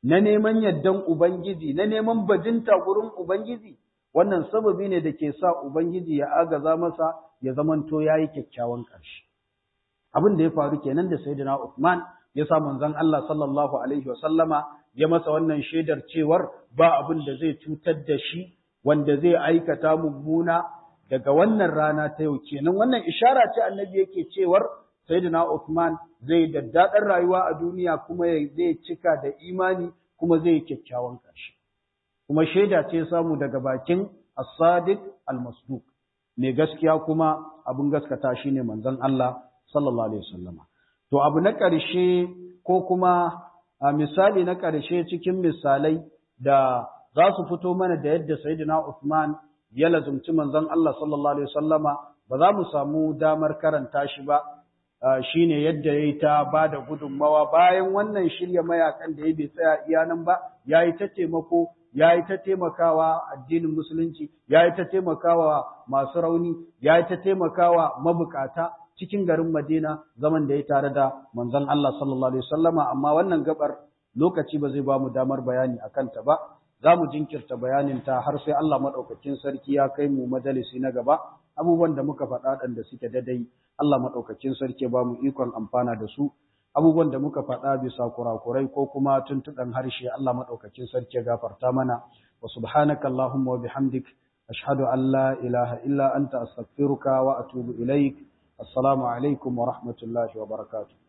na neman yardan Ubangiji, na neman bajinta gurin Ubangiji, wannan sababi ne da ke sa Ubangiji ya agaza masa ya zamanto ya yi kyakkyawan ƙarshe. Abin da ya faru kenan da Sayyidina Uthman ya sa manzon Allah sallallahu alaihi wa sallama ya masa wannan shaidar cewar ba abin da zai cutar da shi wanda zai aikata mummuna daga wannan rana ta yau kenan wannan ishara ce annabi yake cewar Sayyidina Uthman zai daddaɗar rayuwa a duniya kuma zai cika da imani kuma zai kyakkyawan ƙarshe. Kuma shaida ce samu daga bakin As-Sadiq Al-Masduq. Mai gaskiya kuma abin gaskata shine manzon Allah sallallahu alaihi wasallama. To abu na ƙarshe ko kuma a misali na ƙarshe cikin misalai da za su fito mana da yadda Sayyidina Uthman ya lazumci manzon Allah sallallahu alaihi wasallama ba za mu samu damar karanta shi ba shine yadda yayi ta bada gudunmawa bayan wannan shirya mayakan da ya bai tsaya iya nan ba yayi ta taimako yayi ta taimakawa addinin musulunci yayi ta taimakawa masu rauni yayi ta taimakawa mabukata cikin garin Madina zaman da ya tare da manzon Allah sallallahu alaihi wasallama amma wannan gabar lokaci ba zai ba mu damar bayani akan ta ba za mu jinkirta bayanin ta har sai Allah madaukakin sarki ya kai mu majalisi na gaba abubuwan da muka faɗa ɗan da suke dadai Allah maɗaukakin sarki ba mu ikon amfana da su abubuwan da muka faɗa bisa kurakurai ko kuma tuntuɗan harshe Allah maɗaukakin sarki ya gafarta mana wa subhanaka Allahumma wa bihamdik ashhadu an la ilaha illa anta astaghfiruka wa atubu ilaik assalamu alaikum wa rahmatullahi wa barakatuh